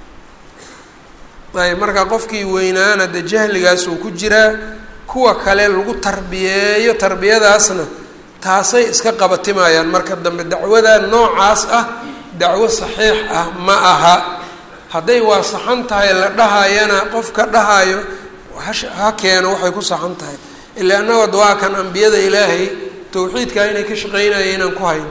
Speaker 1: ayb marka qofkii weynaana de jahligaas uu ku jiraa kuwa kale lagu tarbiyeeyo tarbiyadaasna taasay iska qabatimayaan marka dambe dacwada noocaas ah dacwo saxiix ah ma aha hadday waa saxan tahay la dhahayana qofka dhahayo ha keeno waxay ku saxan tahay ila annagood waa kan ambiyada ilaahay tawxiidkaa inay ka shaqeynaya inaan ku hayno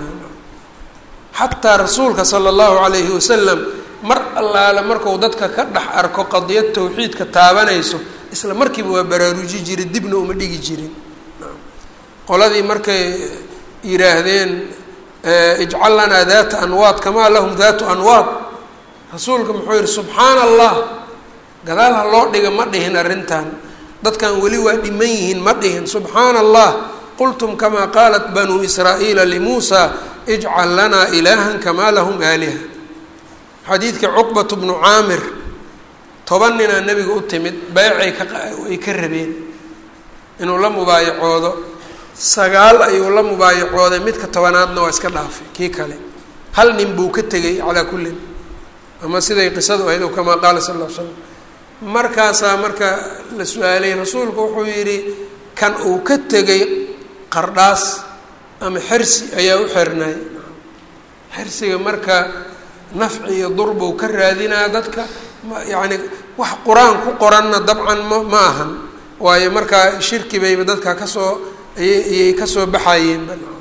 Speaker 1: xataa rasuulka sala allahu calayhi wasalam mar allaale marku dadka ka dhex arko qadiyad tawxiidka taabanayso isla markiiba waa baraaruji jiray dibna uma dhigi jirin qoladii markay yidhaahdeen ijcal lanaa daata anwaad kamaa lahum daatu anwaad rasuulka muxuu yihi subxaana allah gadaal ha loo dhiga ma dhihin arrintan dadkan weli waa dhiman yihiin ma dhihin subxaana allah qultum kamaa qaalat banuu israa'iila limuusa ijcal lanaa ilaahan kamaa lahum aaliha xadiidka cuqbatu bnu caamir toban ninaa nebiga u timid beecay kaay ka rabeen inuu la mubaayacoodo sagaal ayuu la mubaayacooday midka tobanaadna waa iska dhaafay kii kale hal nin buu ka tegay calaa kullin ama siday qisadu ahayd o kamaa qaala sal ll l slam markaasaa marka la su-aalay rasuulku wuxuu yidhi kan uu ka tegay qardhaas ama xersi ayaa u xirnay xersiga marka nafci iyo durbuu ka raadinaa dadka yacni wax qur-aan ku qoranna dabcan ma ma ahan waayo markaa shirki bayba dadka kasoo ayay ayay kasoo baxayeen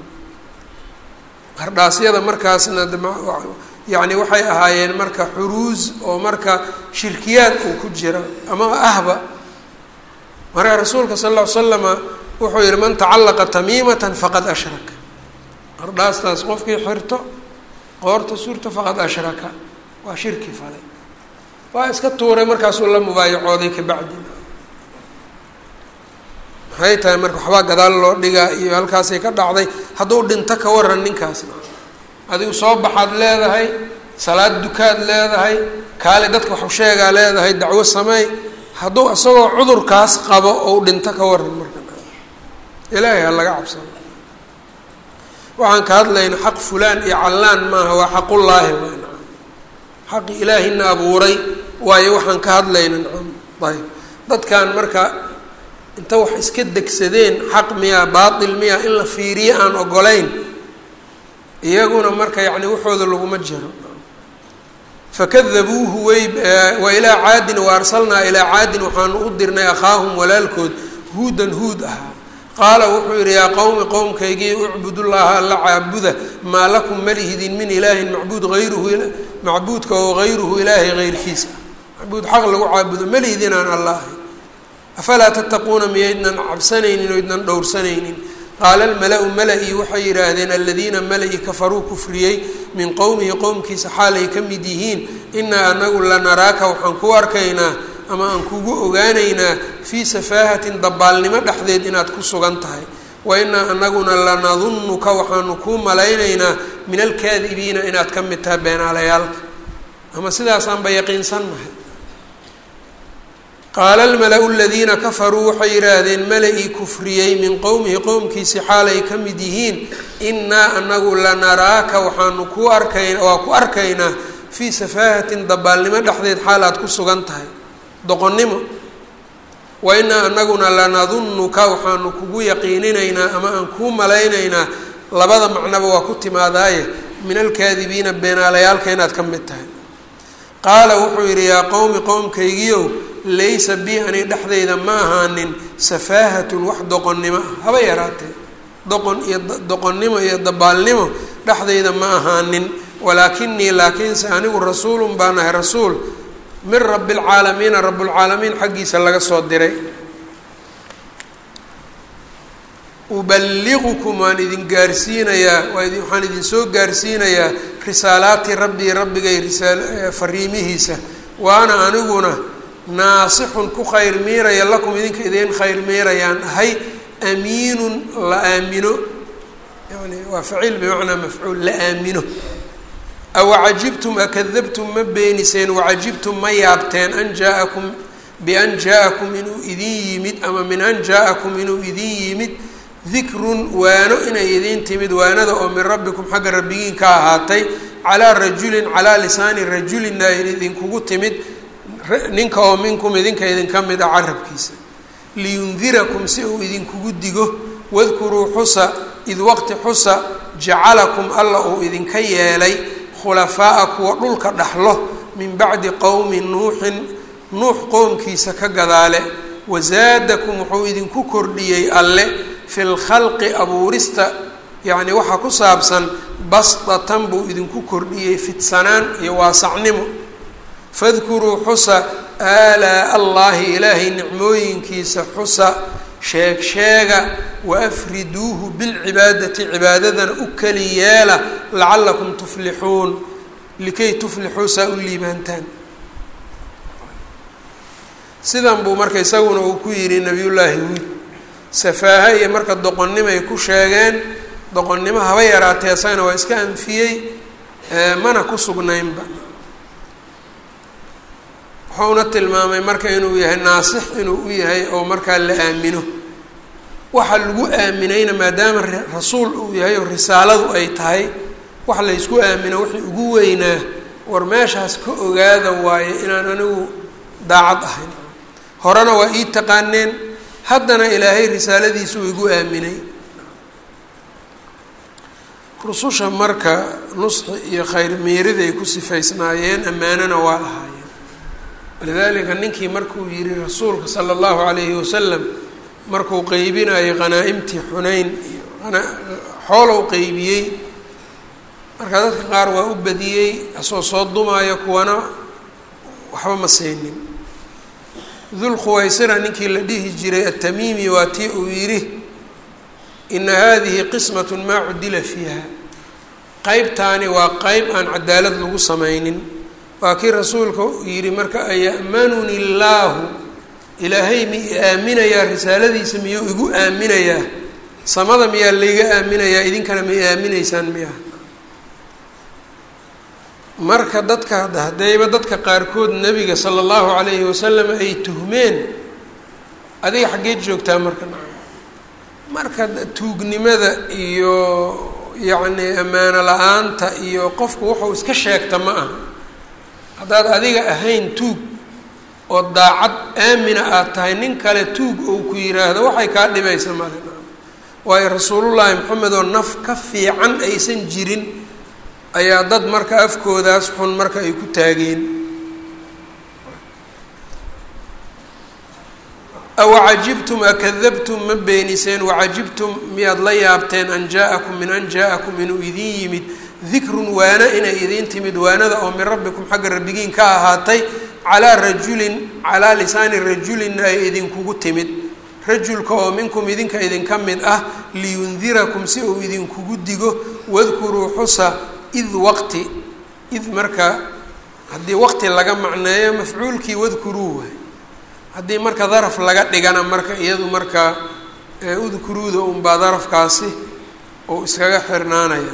Speaker 1: qardhaasyada markaasna yacni waxay ahaayeen marka xuruus oo marka shirkiyaad uu ku jira ama ahba marka rasuulka sal ll ly slama wuxuu yihi man tacallaqa tamiimatan faqad ashrak qardhaastaas qofkii xirto qoorta suurta faqad ashraka waa shirki falay waa iska tuuray markaasuu la mubaayacooday kabacdi maxay tahay marka waxbaa gadaal loo dhigaa iyo halkaasay ka dhacday hadduu dhinto ka waran ninkaasna adigu soo baxaad leedahay salaad dukaad leedahay kaale dadka waxu sheegaa leedahay dacwo sameey hadduu isagoo cudurkaas qabo ou dhinto ka waran marka ilaahay ha laga cabsano waxaan ka hadlayna xaq fulaan iyo callaan maaha waa xaqullaahi waa nacam xaqi ilaahina abuuray waayo waxaan ka hadlayna nacam ayb dadkan marka inta wax iska degsadeen xaq miyaa baatil miyaa in la fiiriyo aan ogolayn iyaguna marka yacni waxooda laguma jiro fakadabuuhu way wa ilaa caadin wa arsalnaa ilaa caadin waxaanu u dirnay akhaahum walaalkood huudan huud ahaa qaala wuxuu yidhi yaa qowmi qowmkaygii ucbudullaaha alla caabuda maa lakum malihidin min ilaahin macbuud hayruhu macbuudka oo hayruhu ilaahay heyrkiisa macbuud xaq lagu caabudo malihidin aan alla ahay afalaa tattaquuna miyaydnan cabsanaynin o ydnan dhowrsanaynin qaala almala-u mala-ii waxay yidhaahdeen aladiina mala-i kafaruu kufriyey min qowmihi qowmkiisa xaalay ka mid yihiin inaa anagu lanaraaka waxaan ku arkaynaa ama aan kugu ogaanaynaa fii safaahatin dabaalnimo dhexdeed inaad ku sugan tahay wa inaa anaguna lanadunnuka waxaanu kuu malaynaynaa min alkaadibiina inaad ka mid tahay beenaalayaalka ama sidaasaanba yaqiinsannahay qaala almala-u aladiina kafaruu waxay yidhaahdeen mala-ii kufriyey min qowmihi qowmkiisi xaalay ka mid yihiin innaa anagu lanaraaka waxaanu ku arkayn waa ku arkaynaa fii safaahatin dabaalnimo dhexdeed xaal aad ku sugan tahay doqonnimo wa inaa anaguna lanadunnuka waxaanu kugu yaqiininaynaa ama aan kuu malaynaynaa labada macnoba waa ku timaadaaye min alkaadibiina beenaalayaalka inaad ka mid tahay qaala wuxuu yidhi yaa qowmi qowmkaygiiow laysa bi ani dhexdayda ma ahaanin safaahatun wax doqonnimo ah haba yaraatee doqon iyo doqonnimo iyo dabaalnimo dhexdayda ma ahaanin walaakinii laakiinse anigu rasuulun baan ahay rasuul min rabi lcaalamiina rablcaalamiin xaggiisa laga soo diray uballigukum waan idin gaarsiinayaa waxaan idin soo gaarsiinayaa risaalaati rabbii rabbigay risaa fariimihiisa waana aniguna naasixun ku khayr miiraya lakum idinka idiin khayr miirayaan ahay amiinun la aamino yani waa faciil bimacnaa mafcuul la aamino awacajibtum akadabtum ma beeniseen wacajibtum ma yaabteen an jaa-akum bian jaa-akum inuu idin yimid ama min an jaa-akum inuu idin yimid dikrun waano inay idiin timid waanada oo min rabbikum xagga rabbigiin ka ahaatay calaa rajulin calaa lisaani rajulina ay idinkugu timid ninka oo minkum idinka idinka mid a carabkiisa liyundirakum si uu idinkugu digo wadkuruu xusa id waqti xusa jacalakum alla uu idinka yeelay khulafaa'a kuwa dhulka dhaxlo min bacdi qowmi nuuxin nuux qowmkiisa ka gadaale wasaadakum wuxuu idinku kordhiyey alle fi lkhalqi abuurista yacni waxaa ku saabsan basdatan buu idinku kordhiyey fidsanaan iyo waasacnimo fadkuruu xusa aalaa allaahi ilaahay nicmooyinkiisa xusa sheeg sheega waafriduuhu bilcibaadati cibaadadana u keli yeela lacallakum tuflixuun likay tuflixuu saa u liibaantaan sidan buu marka isaguna uu ku yidhi nabiyullaahi huud safaaha iyo marka doqonnimay ku sheegeen doqonnimo haba yaraatee isagana waa iska anfiyey mana ku sugnaynba wuxuuna tilmaamay marka inuu yahay naasix inuu u yahay oo markaa la aamino waxa lagu aaminayna maadaama rasuul uu yahay oo risaaladu ay tahay wax laysku aamino wixii ugu weynaa war meeshaas ka ogaada waaye inaan anigu daacad ahayn horena waa ii taqaaneen haddana ilaahay risaaladiisu uu igu aaminay rususha marka nusxi iyo khayr meerida ay ku sifaysnaayeen ammaanona waa lahaayeen walidaalika ninkii markuu yihi rasuulka sala allahu calayhi wasalam markuu qeybinayo qanaa'imtii xunayn iyo xoolow qeybiyey marka dadka qaar waa u badiyey asoo soo dumaayo kuwana waxba ma siinin dulkhuwaysira ninkii la dhihi jiray atamiimi waa tii uu yidhi ina hadihi qismat maa cudila fiiha qeybtaani waa qeyb aan cadaalad lagu samaynin waa kii rasuulka yidhi marka aya'manuni illaahu ilaahay mi i aaminayaa risaaladiisa miyuu igu aaminayaa samada miyaa layga aaminayaa idinkana ma i aaminaysaan miya marka dadka haddayba dadka qaarkood nebiga sala allahu calayhi wasalam ay tuhmeen adiga xaggeed joogtaa marka marka tuugnimada iyo yacni ammaano la-aanta iyo qofku wuxuu iska sheegta ma aha haddaad adiga ahayn tuug oo daacad aamina aad tahay nin kale tuug ou ku yiraahdo waxay kaa dhibaysa male waayo rasuulullaahi maxamed oo naf ka fiican aysan jirin ayaa dad marka afkoodaas xun marka ay ku taageen awacajibtum akadabtum ma beeniseen wacajibtum miyaad la yaabteen an jaa-akum min an jaa-akum inuu idin yimid dikrun waana inay idiin timid waanada oo min rabbikum xagga rabbigiin ka ahaatay calaa rajulin calaa lisaani rajulin ay idinkugu timid rajulka oo minkum idinka idinka mid ah liyundirakum si uu idinkugu digo wadkuruu xusa id waqti id marka haddii waqti laga macneeyo mafcuulkii wadkuruu waay haddii marka daraf laga dhigana marka iyadu marka ee udkuruuda unbaa darafkaasi uu iskaga xirnaanaya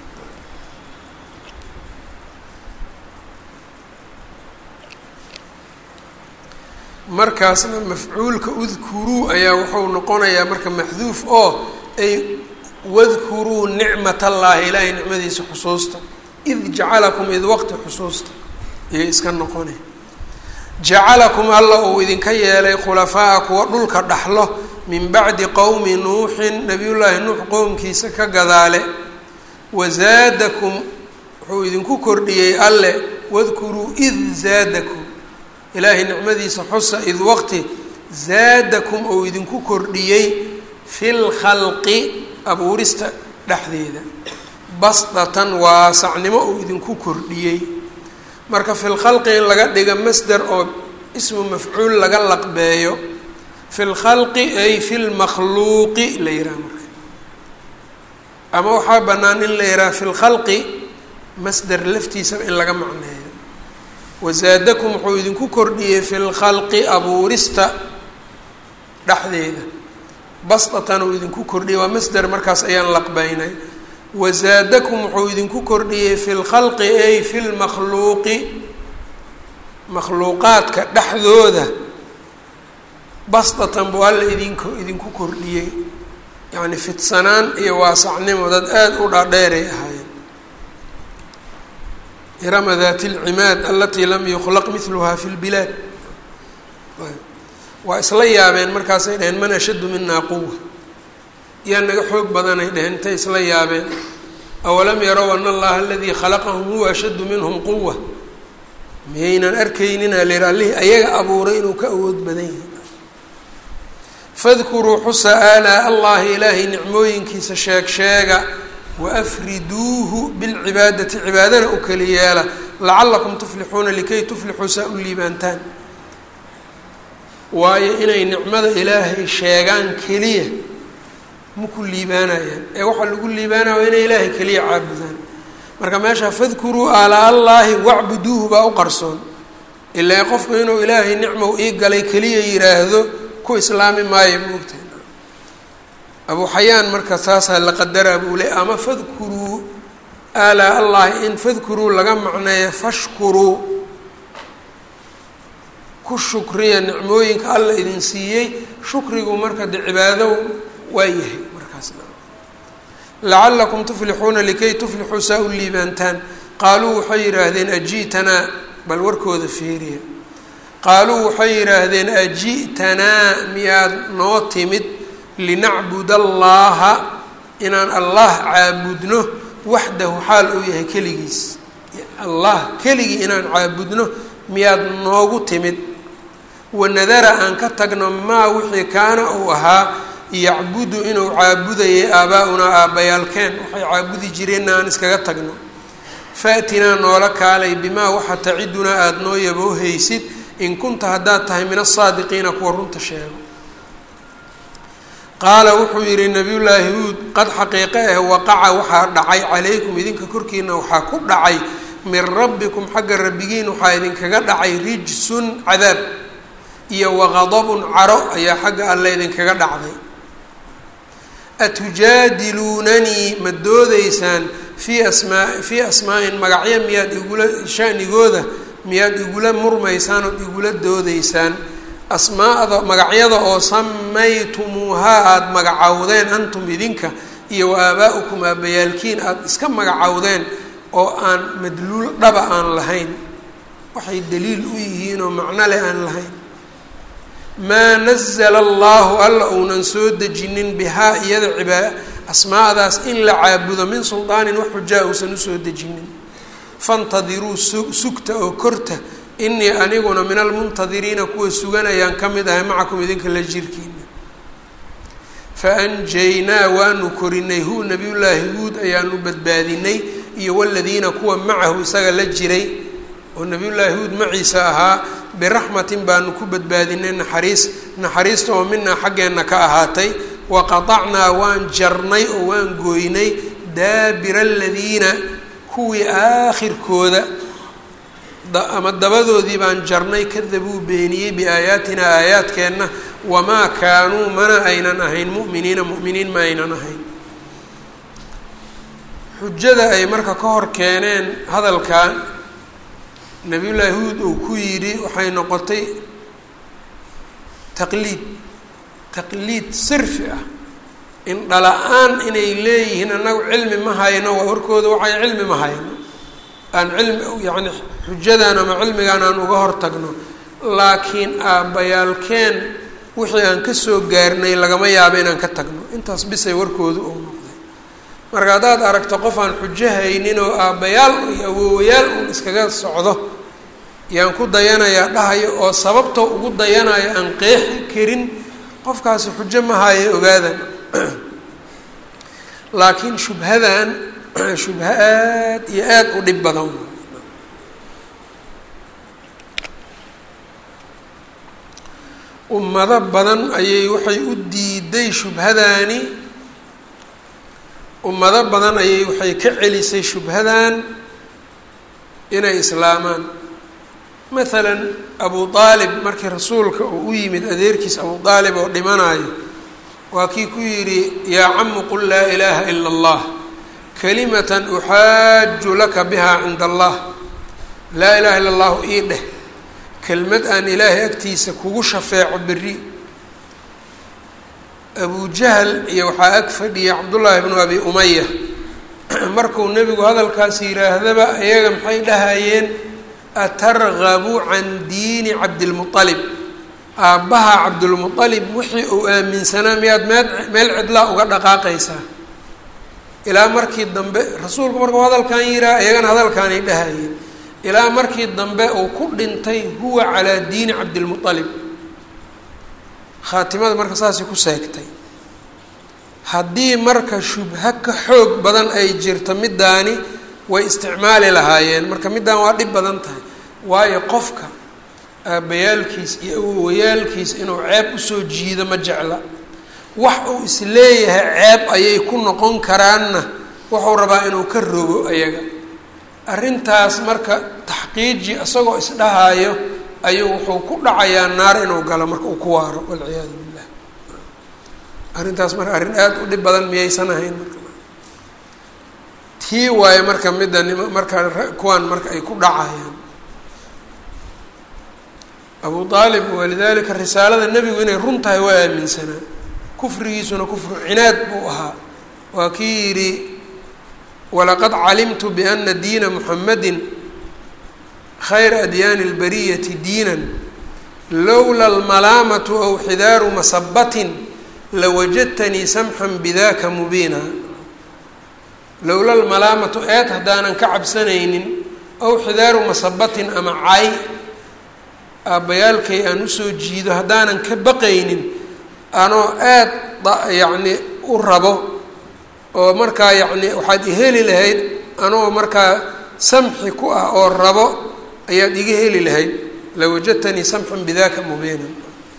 Speaker 1: markaasna mafcuulka udkuruu ayaa wuxuu noqonayaa marka maxduuf oo ay wadkuruu nicmat allaahi ilaahay nicmadiisa xusuusta id jacalakum id waqti xusuusta ayay iska noqone jacalakum alla uu idinka yeelay khulafaa'a kuwa dhulka dhaxlo min bacdi qowmi nuuxin nabiyullaahi nuux qowmkiisa ka gadaale wazaadakum wuxuu idinku kordhiyey alle wadkuruu id zaadakum ilaahay nicmadiisa xusa id waqti zaadakum ou idinku kordhiyey fi lkhalqi abuurista dhexdeeda basdatan waasacnimo uu idinku kordhiyey marka fi lkhalqi in laga dhiga masder oo ismu mafcuul laga laqbeeyo fi lkhalqi ay fi lmakhluuqi la yidhaha marka ama waxaa bannaan in la yidhaha fi lkhalqi masder laftiisaba in laga macneeyo wazaadakum wuxuu idinku kordhiyey fi lkhalqi abuurista dhexdeeda basdatan uu idinku kordhiyey waa masder markaas ayaan laqbeynay wazaadakum wuxuu idinku kordhiyey fi lkhalqi ay fi lmakhluuqi makhluuqaadka dhexdooda basdatan buu alla idinku idinku kordhiyey yacni fidsanaan iyo waasacnimo dad aada u dhaadheeray ahaayeen irama daati lcimaad alatii lam yukhlaq miluhaa fi lbilaad waa isla yaabeen markaasay dhaheen man ashaddu minaa quwa yaa naga xoog badanay dheheen intay isla yaabeen awalam yarow ana allaha aladii khalaqahum huwa ashaddu minhum quwa miyaynan arkaynina lir allihii ayaga abuuray inuu ka awood badan yahay fadkuruu xusa aalaa allahi ilaahay nicmooyinkiisa sheeg sheega waafriduuhu bilcibaadati cibaadana u keli yeela lacalakum tuflixuuna likay tuflixuu saa u liibaantaan waayo inay nicmada ilaahay sheegaan keliya maku liibaanayaan ee waxaa lagu liibaanaya waa inay ilaahay keliya caabudaan marka meesha fadkuruu aalaa allaahi wacbuduuhu baa u qarsoon ilaa qofku inuu ilaahay nicmow ii galay keliya yiraahdo ku islaami maayo moogtahay abuu xayaan marka saasaa la qadaraa buu le ama fadkuruu aalaa allahi in fadkuruu laga macneeyo fashkuruu ku shukriya nicmooyinka alla idin siiyey shukrigu marka de cibaado waa yahay markaasna lacalakum tuflixuuna likay tuflixuu saa u liibaantaan qaaluu waxay yidhaahdeen aji'tanaa bal warkooda feeriya qaaluu waxay yidhaahdeen aji'tanaa miyaad noo timid linacbud allaha inaan allah caabudno waxdahu xaal uu yahay keligiis allah keligii inaan caabudno miyaad noogu timid wanadara aan ka tagno maa wixii kaana uu ahaa yacbudu inuu caabudayay aabaa-unaa aabbayaalkeen waxay caabudi jireenna aan iskaga tagno faatinaa noola kaalay bimaa waxa tacidunaa aada noo yaboohaysid in kunta haddaad tahay min asaadiqiina kuwa runta sheego qaala wuxuu yidhi nabiyullaahi huud qad xaqiiqe ah waqaca waxaa dhacay calaykum idinka korkiina waxaa ku dhacay min rabbikum xagga rabbigiin waxaa idinkaga dhacay rijsun cadaab iyo waqadabun caro ayaa xagga alle idinkaga dhacday atujaadiluunanii ma doodaysaan fii asmaa fii asmaa-in magacyo miyaad igula shanigooda miyaad igula murmaysaan ood igula doodaysaan asmaada magacyada oo samaytumuuhaa aada magacowdeen antum idinka iyo wa aabaa-ukum aabbayaalkiin aada iska magacowdeen oo aan madluul dhaba aan lahayn waxay daliil u yihiin oo macno leh aan lahayn maa nazala allahu alla uunan soo dejinin bihaa iyada cibaa asmaadaas in la caabudo min suldaanin wax xujaa uusan usoo dejinin fantadiruu su sugta oo korta inii aniguna min almuntadiriina kuwa suganayaan ka mid ahay macakum idinka la jirkiina fa anjaynaa waanu korinay hu nabiyullaahi huud ayaanu badbaadinay iyo waladiina kuwa macahu isaga la jiray oo nabiyullaahi huud maciisa ahaa biraxmatin baanu ku badbaadinay naxariis naxariista oo minaa xaggeenna ka ahaatay wa qatacnaa waan jarnay oo waan gooynay daabira aladiina kuwii aakhirkooda ama dabadoodii baan jarnay kadabuu beeniyey biaayaatina aayaadkeenna wamaa kaanuu mana aynan ahayn mu'miniina mu'miniin ma aynan ahayn xujada ay marka ka hor keeneen hadalkan nabiyullaahi huud uu ku yidhi waxay noqotay taqliid taqliid sirfi ah in dhala-aan inay leeyihiin annagu cilmi ma hayno waa warkooda waxay cilmi ma hayno aan cilmi yacni xujadan ama cilmigan aan uga hor tagno laakiin aabbayaalkeen wixii aan kasoo gaarnay lagama yaabo inaan ka tagno intaas bisay warkooda uu noqday marka haddaad aragto qof aan xujo haynin oo aabbayaal iyo awoowayaal uun iskaga socdo yaan ku dayanayaa dhahayo oo sababtoo ugu dayanayo aan qeexi karin qofkaasi xujo ma hayo ogaadan laakiin shubhadan shubha aad iyo aada u dhib badan ummado badan ayay waxay u diiday shubhadaani ummado badan ayay waxay ka celisay shubhadan inay islaamaan maalan abu aalib markii rasuulka uu u yimid adeerkiis abu aalib oo dhimanayo waa kii ku yidhi yaa camu qul laa ilaaha ila allah kalimatan uxaaju laka biha cinda allah laa ilaha illa allahu ii dheh kelmad aan ilaahay agtiisa kugu shafeeco berri abu jahl iyo waxaa ag fadhiyay cabdullaahi bnu abi umaya markuu nebigu hadalkaas yidhaahdaba iyaga maxay dhahayeen atargabu can diini cabdilmualib aabbaha cabdulmualib wixii uu aaminsanaa miyaad meel meel cidlaa uga dhaqaaqaysaa ilaa markii dambe rasuulku markuu hadalkan yihaa iyagana hadalkaanay dhahayeen ilaa markii dambe uu ku dhintay huwa calaa diini cabdilmualib khaatimada marka saasay ku seegtay haddii marka shubho ka xoog badan ay jirto middaani way isticmaali lahaayeen marka middaan waa dhib badan tahay waayo qofka aabbayaalkiis iyo awowayaalkiis inuu ceeb usoo jiido ma jecla wax uu isleeyahay ceeb ayay ku noqon karaanna wuxuu rabaa inuu ka rogo ayaga arrintaas marka taxqiiji isagoo isdhahaayo ayuu wuxuu ku dhacayaa naar inuu galo marka uu ku waaro walciyaadu billah arrintaas marka arrin aada u dhib badan miyaysan ahayn marka tii waayo marka midda nim marka kuwan marka ay ku dhacayaan abu aalib walidalika risaalada nebigu inay run tahay waa aaminsanaa kufrigiisuna kufru cinaad buu ahaa waa kii yidhi walaqad calimtu biana diina muxamadi khayra adyaani اlbariyati diinan lowla almalaamatu aw xidaaru masabatin lawajadtanii samxan bidaka mubiina lowla almalaamatu eed haddaanan ka cabsanaynin aw xidaaru masabatin ama cay aabbayaalkay aan usoo jiido haddaanan ka baqaynin anoo aad yacni u rabo oo markaa yacni waxaad iheli lahayd anoo markaa samxi ku ah oo rabo ayaad iga heli lahayd lawajadtanii samxan bidaka mubiinan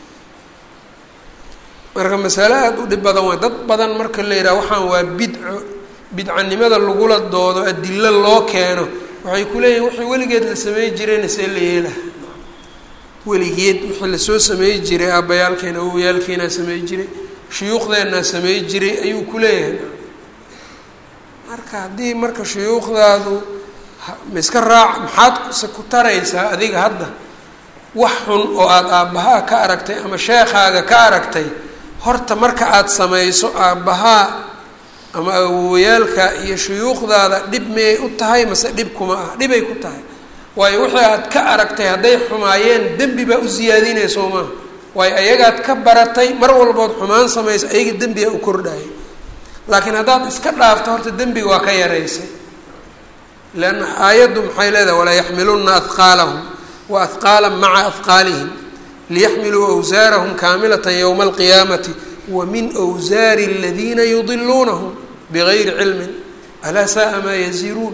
Speaker 1: marka masale aada u dhib badan waa dad badan marka la yidhaha waxaan waa bidco bidcanimada lagula doodo adilo loo keeno waxay ku leeyihin wixii weligeed la samey jirayna see la yeelaha weligeed wixii lasoo samey jiray aabbayaalkeena awowayaalkeenaa samey jiray shuyuukhdeenaa samey jiray ayuu ku leeyahay marka haddii marka shuyuukhdaadu ma iska raac maxaad se ku taraysaa adiga hadda wax xun oo aada aabbahaa ka aragtay ama sheekhaaga ka aragtay horta marka aada samayso aabbahaa ama awowayaalka iyo shuyuukhdaada dhib miyay u tahay mase dhib kuma ah dhibay ku tahay waayo wixii aad ka aragtay hadday xumaayeen dembi baa u siyaadinaya soo maaha waayo ayagaad ka baratay mar walbood xumaan samaysa ayaga dembiga u kordhayay laakiin haddaad iska dhaafto horta dembiga waa ka yaraysay leanna aayaddu maxay leedahay walaa yaxmiluna ahqaalahum wa ahqaala maca ahqaalihim liyaxmiluu awsaarahum kaamilata yowma alqiyaamati wa min wsaari aladiina yudiluunahum bigayri cilmin alaa saaa maa yaziruun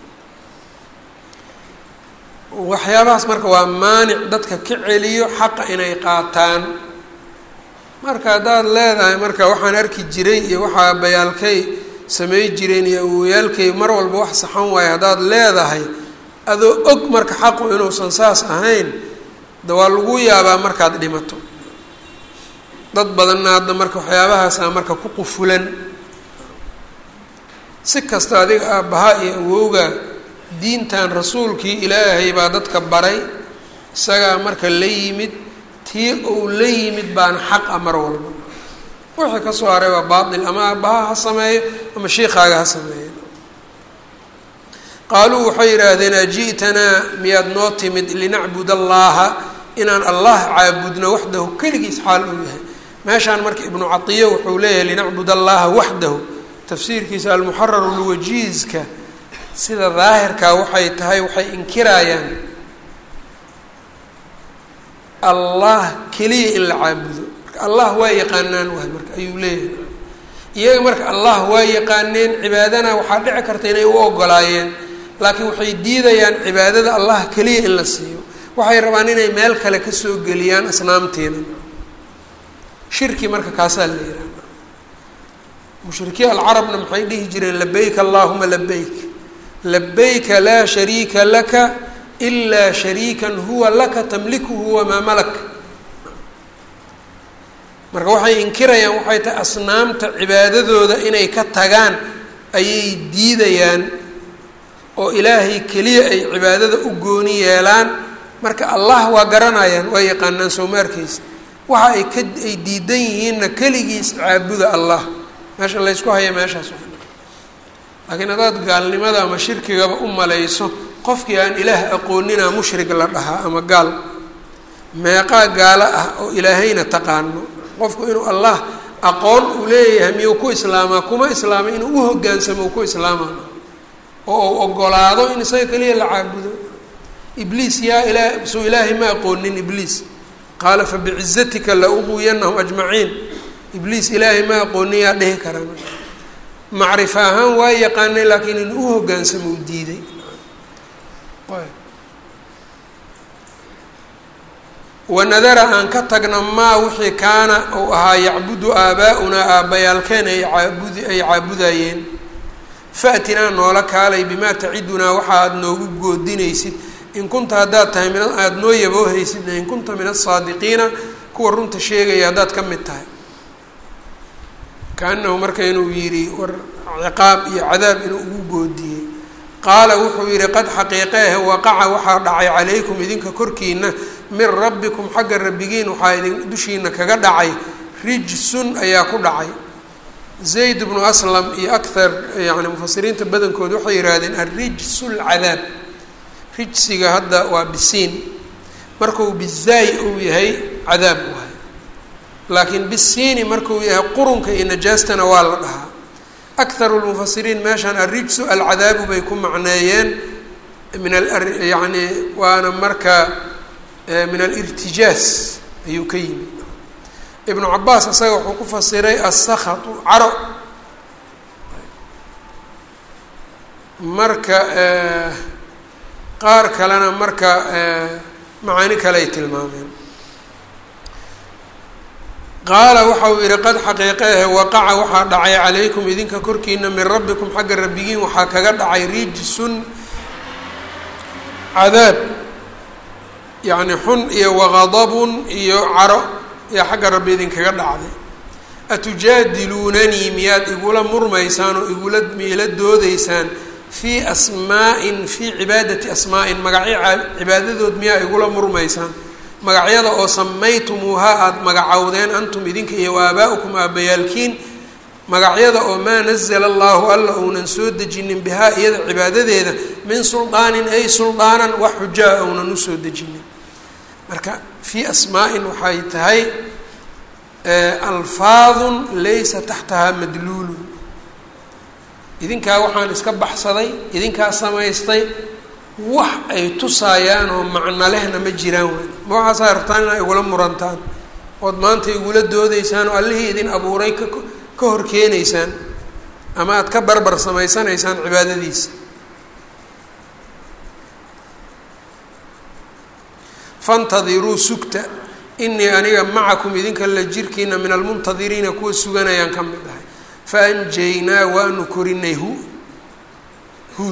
Speaker 1: waxyaabahaas marka waa maanic dadka ka celiyo xaqa inay qaataan marka haddaad leedahay marka waxaan arki jiray iyo waxaa bayaalkay samey jireen iyo awooyaalkay mar walba wax saxan waayo haddaad leedahay adoo og marka xaqu inuusan saas ahayn de waa lagu yaabaa markaad dhimato dad badanna hadda marka waxyaabahaasa marka ku qufulan si kasta adiga aabbaha iyo awowga diintan rasuulkii ilaahay baa dadka baray isagaa marka la yimid tii uu la yimid baana xaq a mar walba wixii ka soo haray waa baatil ama aabbaha ha sameeyo ama shiikaaga ha sameeyo qaaluu waxay yidhaahdeen aji'tanaa miyaad noo timid linacbud allaha inaan allah caabudno waxdahu keligiis xaal uu yahay meeshaan marka ibnu catiyo wuxuu leeyahay linacbud allaha waxdahu tafsiirkiisa almuxararu lwajiizka sida daahirkaa waxay tahay waxay inkiraayaan allah keliya in la caabudo marka allah waa yaqaanaan waay marka ayuu leeyahay iyaga marka allah waa yaqaaneen cibaadana waxaa dhici karta inay u ogolaayeen laakiin waxay diidayaan cibaadada allah keliya in la siiyo waxay rabaan inay meel kale kasoo geliyaan asnaamteena shirki marka kaasaa la yihahda mushrikiin alcarabna maxay dhihi jireen labayk allahuma labayk labayka laa shariika laka ilaa shariikan huwa laka tamlikuhu wamaa malak marka waxay inkirayaan waxay tahay asnaamta cibaadadooda inay ka tagaan ayay diidayaan oo ilaahay keliya ay cibaadada u gooni yeelaan marka allah waa garanayaan waa yaqaanaan soomaarkiisa waxa ay ka ay diidan yihiinna keligiis caabuda allah meesha laysku haya meeshaas laakiin haddaad gaalnimada ama shirkigaba u malayso qofkii aan ilaah aqoonina mushrig la dhahaa ama gaal meeqaa gaalo ah oo ilaahayna taqaano qofku inuu allah aqoon uu leeyahay miyuu ku islaamaa kuma islaama inuu u hogaansamo uu ku islaamaa oo uu ogolaado in isaga keliya la caabudo ibliis yaa ilaa suu ilaahay ma aqoonin ibliis qaala fabicizatika la uguyanahum ajmaciin ibliis ilaahay ma aqoonin yaa dhihi karaa macrifo ahaan waa yaqaanay laakiin in u hogaansamo u diiday wanadara aan ka tagna maa wixii kaana uu ahaa yacbudu aabaa-unaa aabbayaalkeen ay caabudi ay caabudayeen faatinaa noola kaalay bimaa tacidunaa waxa aada noogu goodinaysid in kunta haddaad tahay min aada noo yaboohaysidna in kunta min asaadiqiina kuwa runta sheegaya haddaad ka mid tahay kaanahu marka inuu yidhi war ciqaab iyo cadaab inuu ugu goodiyey qaala wuxuu yidhi qad xaqiiqeeh waqaca waxaa dhacay calaykum idinka korkiina min rabbikum xagga rabbigiin waxaa idin dushiina kaga dhacay rijsun ayaa ku dhacay zayd bnu aslam iyo akthar yani mufasiriinta badankood waxay yidhaahdeen alrijsu lcadaab rijsiga hadda waa bisiin markuu bizaay uu yahay cadaab waay laakiin bisiini markuu yahay qurunka iyo najaastana waa la dhahaa akharu lmufasiriin meeshaan alrijsu alcadaabu bay ku macneeyeen min yani waana marka min alirtijaas ayuu ka yimid ibnu cabaas isaga wuxuu ku fasiray asakatu caro marka qaar kalena marka macaani kale ay tilmaameen qaala waxa uu yihi qad xaqiiqeehe waqaca waxaa dhacay calaykum idinka korkiina min rabbikum xagga rabbigiin waxaa kaga dhacay rijsun cadaab yacni xun iyo waqadabun iyo caro iyo xagga rabbi idinkaga dhacday atujaadiluunanii miyaad igula murmaysaan oo igula miila doodeysaan fii asmaa'in fii cibaadati asmaa'in magacyo cibaadadood miyaa igula murmaysaan magacyada oo samaytumuuhaa aada magacowdeen antum idinka iyo waaabaa-ukum aabbayaalkiin magacyada oo maa nazala allahu alla ounan soo dejinin bihaa iyada cibaadadeeda min suldaanin ay suldaanan wax xujaa ounan usoo dejinin marka fii asmaa-in waxay tahay alfaadun laysa taxtahaa madluulun idinkaa waxaan iska baxsaday idinkaa samaystay wax ay tusaayaan oo macno lehna ma jiraan wey ma waxaasaa rabtaan inaa igula murantaan ood maanta igula doodeysaan oo allihii idin abuuray ka ka hor keenaysaan ama aada ka barbar samaysanaysaan cibaadadiisa fantadiruu sugta inii aniga macakum idinka la jirkiina min almuntadiriina kuwa suganayaan ka mid ahay faanjaynaa waanu korinay hu huud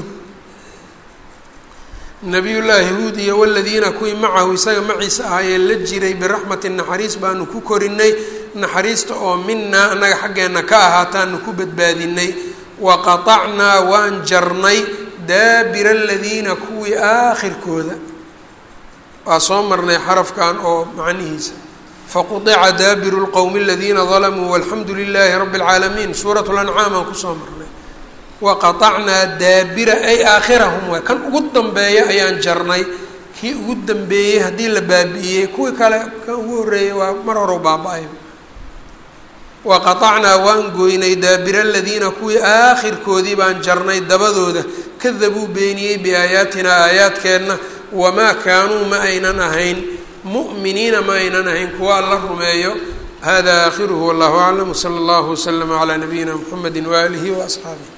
Speaker 1: nabiyullaahi huud iyo waladiina kuwii macahu isaga maciisa ahaayee la jiray biraxmati naxariis baanu ku korinay naxariista oo minaa annaga xaggeenna ka ahaataanu ku badbaadinay waqatacnaa waan jarnay daabira aladiina kuwii aakhirkooda waa soo marnay xarafkan oo macnihiisa faquطica daabiru lqowmi aladiina dalamuu walxamdu lilaahi rabi اlcaalamiin suurat lancaam aan kusoo marnay waqaطacnaa daabira ay aakhirahum waay kan ugu dambeeya ayaan jarnay kii ugu dambeeyey haddii la baabi'iyey kuwii kale kan ugu horreeyey waa mar horow baaba-ay waqaطacnaa waan gooynay daabira aladiina kuwii aakhirkoodii baan jarnay dabadooda kadabuu beeniyey biaayaatinaa aayaadkeenna wamaa kaanuu ma aynan ahayn mu'miniina ma aynan ahayn kuwa alla rumeeyo hada aakhiruhu wallahu aclam wsala allahu waslama calaa nabiyina mxamedi waaalihi waasxaabih